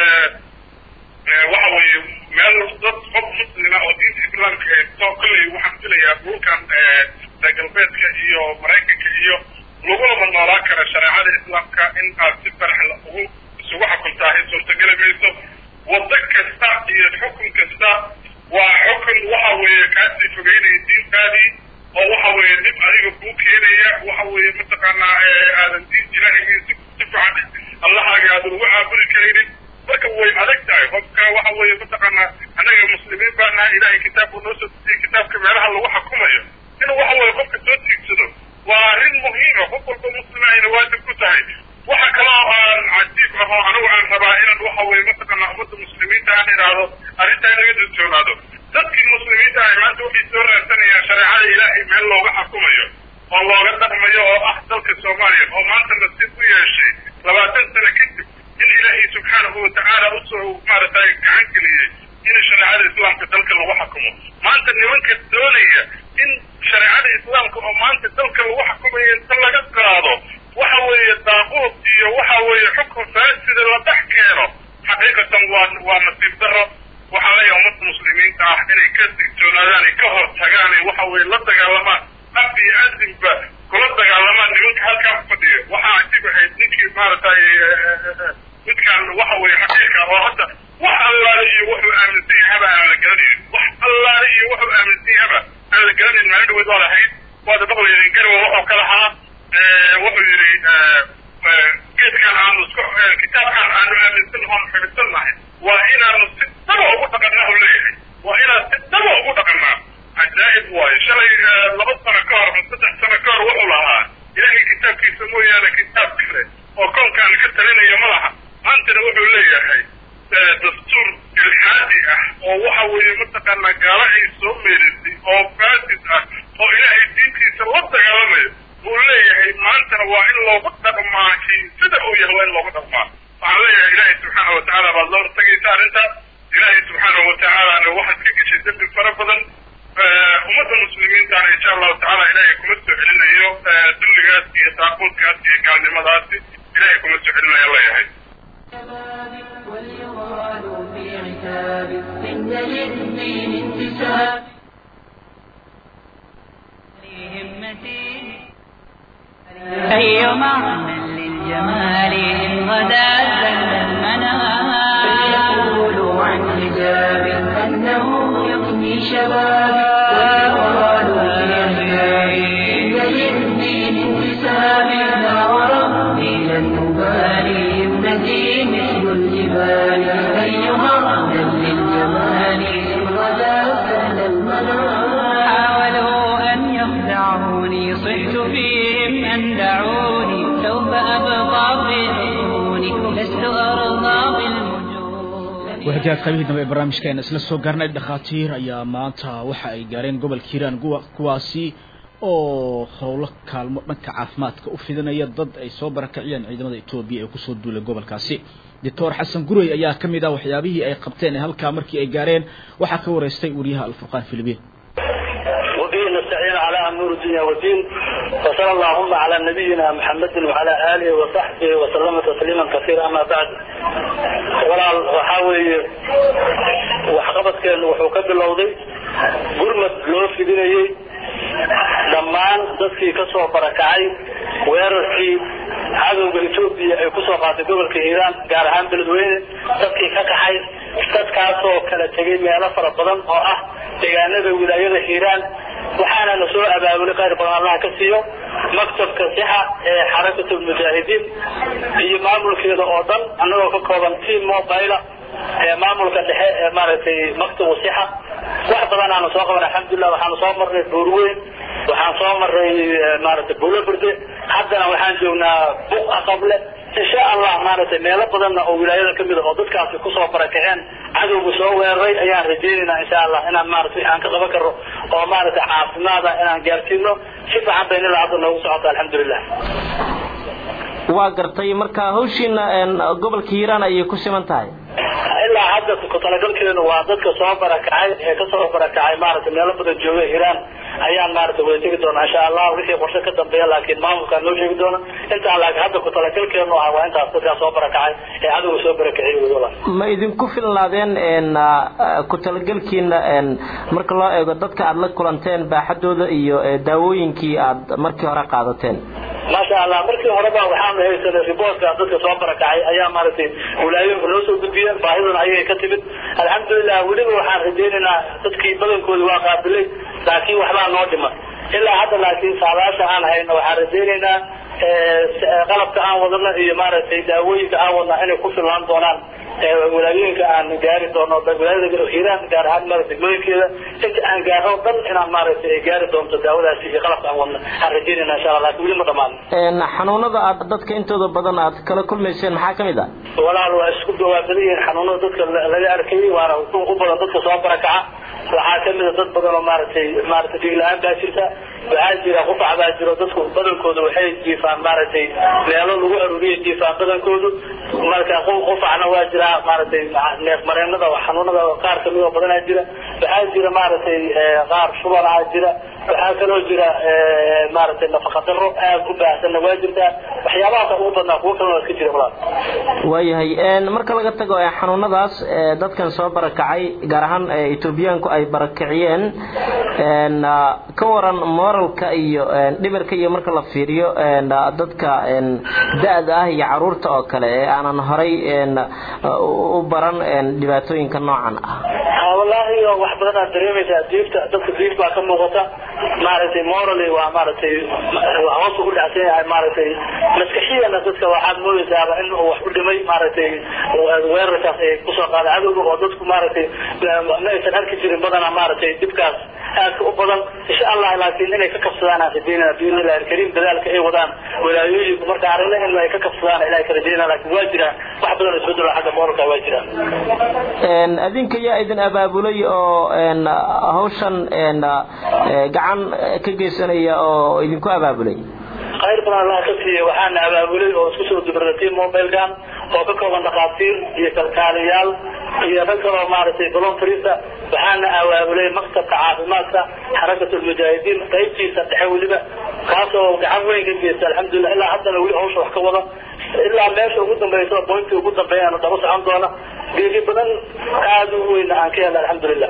waxa weeye meel dad qof muslima oo diinta islaamka haysto kolley waxaan filayaa dhulkan reer galbeedka iyo maraykanka iyo lagulama noolaan kara shareecada islaamka in aad si farax ugu isugu xukuntaahay suurtageli mayso waddo kasta iyo xukun kasta waa xukun waxa weeye kaasii fogeynaya diintaadii oo waxa weeye dib adiga kuu keenaya waxa weeye mataqaanaa aadan diin ilaahay si si fiican allahaaga aadan ugu caabudi karaynin marka way adag tahay qofka waxa weeye mataqaanaa annaga muslimiin baa nahay ilaahay kitaabku noo soo dejiyey kitaabka meelaha lagu xukumayo inuu waxa weeye qofka soo tiigsado waa arrin muhiima qof walba muslima ayna waajib ku tahay waxa kaloo aan cajiib ah oo anigu aan rabaa inaan waxa weeye mataqaanaa ummadda muslimiinta aan idhaahdo arrintaa inaga dulsoonaado dadkii muslimiinta ah maanta waxay soo raadsanayaan shareecada ilaahay meel looga xukumayo oo looga dhaqmayo oo ah dalka soomaaliya oo maanta nasiib u yeeshay labaatan sano kadib in ilaahay subxaanahu watacaala usoo maaragtay gacan geliyey in shareecada islaamka dalka lagu xukumo maanta nimanka doonaya in shareecada islaamka oo maanta dalka lagu xukumayo inta laga qaado waxa weeye daaquud iyo waxa weeye xukun faasida la dhex keeno xaqiiqatan waa waa nasiib daro waxaa leeyahay ummadda muslimiinta ah inay ka digtoonaadaan ay ka hor tagaan ay waxa weeye la dagaalamaan af iyo adinba kula dagaalamaan nimanka halkaa fadhiya waxaa cajiib ahayd ninkii maaragtay midkaan waxa weeye xaqiiqa oo hadda wax allaale iyo wuxuu aaminsan yahaba aan la garanaynin wax allaale iyo wuxuu aaminsan yahaba aan la garanayn maalin dhaweyd waa lahayd waada maqlaynin garwa wuxuu ka lahaa wuxuu yidhi geedkan aanu isku kitaabkan aanu aaminsan oon xidhisan nahay waa inaanu si daba ugu dhaqannaa u leeyahay waa inaan si daba ugu dhaqannaa cajaa'ib waayo shalay laba sano ka hor ma saddex sano ka hor wuxuu lahaa ilaahay kitaabkiisa mooyaane kitaab kale oo koonkaan ka talinaya ma laha maantana wuxuu leeyahay dastuur ilxaadi ah oo waxa weeye mataqaanaa gaalo ay soo meelisay oo faasid ah oo ilaahay diintiisa la dagaalamayo uu leeyahay maantana waa in loogu dhaqmaa kii sida uu yahay waa in loogu dhaqmaa waxaan leeyahay ilaahay subxaana watacaala baad la hortagaysa arrintaas ilaahay subxaana watacaalana waxaad ka geshay dembi fara badan ummadda muslimiintana insha allahu tacaala ilaahay kuma soo celinayo dulligaas iyo daaquudkaas iyo gaalnimadaasi ilaahay kuma soo celinayo leeyahay وليغال في عتاب إن للدين انتساب همتي أي معنى للجمال إن غدا زل المنام فليقولوا عن حجاب أنه يغني شبابي وليغال في عتاب إن للدين انتساب لا وربي لن أبالي ابنتي مثل الجبال أيها من للجمال إن غدا زل المنام حاولوا أن يخدعوني صحت فيهم أن دعوني سوف أبقى في عيوني لست أرضى بالوجود wahagaag qaybihii dambe ee barnaamijkeena isla soo gaarnay dhakhaatiir ayaa maanta waxa ay gaareen gobolka hiiraan kuwa- kuwaasi oo howlo kaalmo dhanka caafimaadka u fidinaya dad ay soo barakaciyeen ciidamada etoobiya ee kusoo duulay gobolkaasi doctor xasan gurey ayaa ka mid ah waxyaabihii ay qabteen ee halkaa markii ay gaareen waxaa ka wareystay wariyaha alfurqaan filibiin وبه نستعين على أمور الدنيا والدين وصلى اللهم على نبينا محمد وعلى آله وصحبه وسلم تسليما كثيرا أما بعد ولا وحاوي وحقبت كان وحوكب اللوضي قرمت لو في ديني dhammaan dadkii kasoo barakacay weerarkii cadowga etoobiya ay kusoo qaatay gobolka hiiraan gaar ahaan beledweyne dadkii ka kaxay dadkaasoo kala tegay meelo fara badan oo ah deegaanada wilaayada hiiraan waxaana la soo abaabulay khayr badan allaha ka siiyo maktabka sixa ee xarakatulmujaahidiin iyo maamulkeeda oo dhan annagoo ka kooban team mobile ee maamulka dhexe ee maaragtay maktabu sixa wax badan aanu soo qaban alxamdulilah waxaanu soo marnay buurweyn waxaan soo maray maaragtay buulo burde haddana waxaan joognaa buq aqable insha allah maaragtay meelo badanna oo wilaayada kamid a oo dadkaasi kusoo barakaceen cadowga soo weeraray ayaan rajaynaynaa insha allah inaan maaragtay aan ka qaban karno oo maaragtay caafimaada inaan gaarsiino si fiican bayna ilaa hadda noogu socota alxamdulilah waa gartay marka hawshiina gobolka hiiraan ayay ku siman tahay ilaa hadda ku talagalkeenu waa dadka soo barakacay ee kasoo barakacay maaragtay meelo badan jooga hiiraan ayaan maaragtay wada tegi doona insha allah wixii qorshe ka dambeeya laakiin maamulkaa noo sheegi doona intaan laakiin hadda ku talagalkeenu ah waa intaas dadkaa soo barakacay ee cadowga soo barakaciyay weyaba ma idinku filnaadeen ku talagelkiina marka loo eego dadka aada la kulanteen baaxadooda iyo daawooyinkii aad markii hore qaadateen maasha allah markii horeba waxaanu haysanay riboortka dadka soo barakacay ayaa maaragtay wilaayooyinka noo soo gudbiyeen baahiduna ayay ka timid alxamdulilah weliba waxaan rajaynaynaa dadkii badankoodi waa qaabilay laakiin waxbaa noo dhiman ilaa hadda laakiin saadaasha aan hayno waxaan rajaynaynaa qalabka aan wadano iyo maaragtay daawooyinka aan wadna inay ku filnaan doonaan wilaayooyinka aan gaari doono wilaayada hiiraan gaar ahaan maaragtay degmooyinkeeda inta aan gaarno dhan inaan maaragtay ay gaari doonto daawadaasi iyo qalabka aan wadna aan rajaynayna insha allah laakiin weli ma dhamaan xanuunada aad dadka intooda badan aad kala kulmayseen maxaa kamid ah walaal waa isku dhawaabadan yihiin xanuunada dadka laga arkayay waana u badan dadka soo barakaca waxaa kamid a dad badan oo maaragtay maaragtay dhiig la-aan baa jirta waxaa jira qufac baa jiro dadku badankooda waxay jiifaan maaragtay meelo lagu aruuriya jiifaan badankoodu marka qufacna waa jiraa maaragtay neef mareenada xanuunada qaar kamid oo badanaa jira waxaa jira maaragtay qaar shubanaa jira waxaa kaloo jira maaragtay nafaqa daro aad u baahsanna waa jirtaa waxyaabahaasa ugu badnaa kuwo kalena iska jira walaal waayahay marka laga tago xanuunadaas dadkan soo barakacay gaar ahaan etoobiyaanku ay barakiciyeen ka waran moralka iyo dhibirka iyo marka la fiiriyo dadka da-da ah iyo caruurta oo kale ee aanan horay u baran dhibaatooyinka noocan ah wallaahi wax badan aad dareemaysaa diifta dadka diif baa ka muuqata maaragtay morally waa maaragtay hoos ugu dhacsan yahay maaragtay maskaxiyana dadka waxaad moodaysaaba in uu wax u dhimay maaragtay weerarkaas ay kusoo qaada cadowga oo dadku maaragtay ma aysan arki jirin badanaa maaragtay dhibkaas aadka u badan insha allah laakiin inay ka kabsadaan aan rajaynana biidnillahi alkariim dadaalka ay wadaan walaayooyinku marka aragna in ay ka kabsadaan ilahay ka rajaynana laakiin waa jiraan wax badan isbedelo xagga moralka waa jiraan adinka yaa idin abaabulay oo hawshan gacan ka geysanaya oo idinku abaabulay khayr badan allah ka siiya waxaana abaabulay oo isku soo dubratay mobilekan oo ka kooban dhakhaatiir iyo kalkaaliyaal iyo rag kaloo maaragtay voluntarista waxaana abaabulay maktabka caafimaadka xarakatulmujaahidiin qaybtiisa dhexe weliba kaasoo gacan weyn ka geysta alxamdulilah ilaa haddana weli hawsha wax ka wada ilaa meesha ugu dambaysa bointii ugu dambeeyana daba socon doona geeri badan aada u weyn aan ka helna alxamdulilah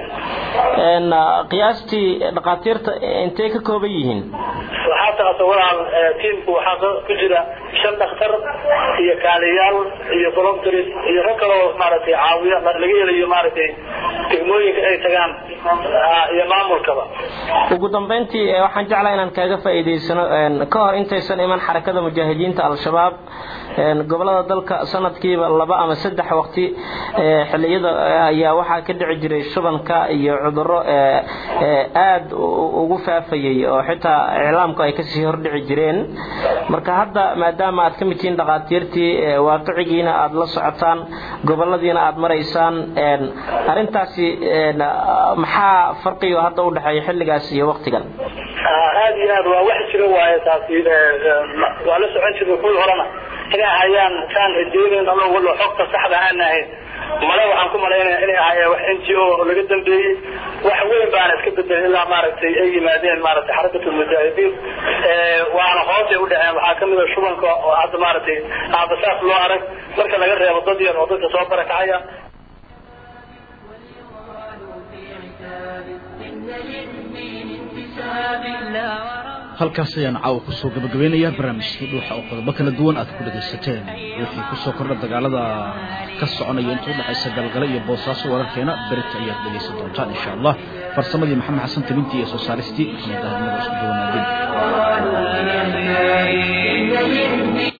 qiyaastii dhakhaatiirta intay ka kooban yihiin waxaa taasa walaal tiimku waxaa ku jira shan dhakhtar iyo kaaliyaal iyo voluntaries iyo rag kaloo maaragtay caawiya laga helayo maaragtay degmooyinka ay tagaan iyo maamulkaba ugu dambeyntii waxaan jeclaa inaan kaaga faa'iidaysano ka hor intaysan iman xarakada mujaahidiinta al-shabaab gobolada dalka sanadkiiba laba ama saddex waqti xiliyada ayaa waxaa ka dhici jiray shubanka iyo cuduro aada ugu faafayay oo xitaa iclaamku ay kasii hordhici jireen marka hadda maadaama aad ka mid tihiin dhakhaatiirtii waaqicigiina aada la socotaan goboladiina aada maraysaan arintaasi maxaa farqigo hadda udhexeeya xilligaas iyo waqtigan aada iyo aad waa wax jira waaye taasi waa la socon jirnay kuwii horena inay ahayaan kaan rajeynayn ama walo xogta saxda aan ahayn male waxaan ku malaynaya inay ahayeen wax n g o oo laga dambeeyey wax weyn baana iska bedelin ilaa maaragtay ay yimaadeen maaragtay xarakatulmujaahidiin waana hoosay u dhaceen waxaa kamid a shubanka oo hadda maaragtay aabasaas loo arag marka laga reebo dad yar oo dadka soo barakacaya إن للدين انتساب لا ورب halkaas ayaan caawa kusoo gabagabeynayaa barnaamijkii dhuuxa oo qodobo kala duwan aad ku dhagaysateen wixii kusoo kordha dagaalada ka soconaya inta udhexaysa galgale iyo boosaaso wararkeena berita ayaad dhegaysan doontaan insha allah farsamadii maxamed xasan talintii iyo soo saaristii maxamed ahmada isku duwanaadeen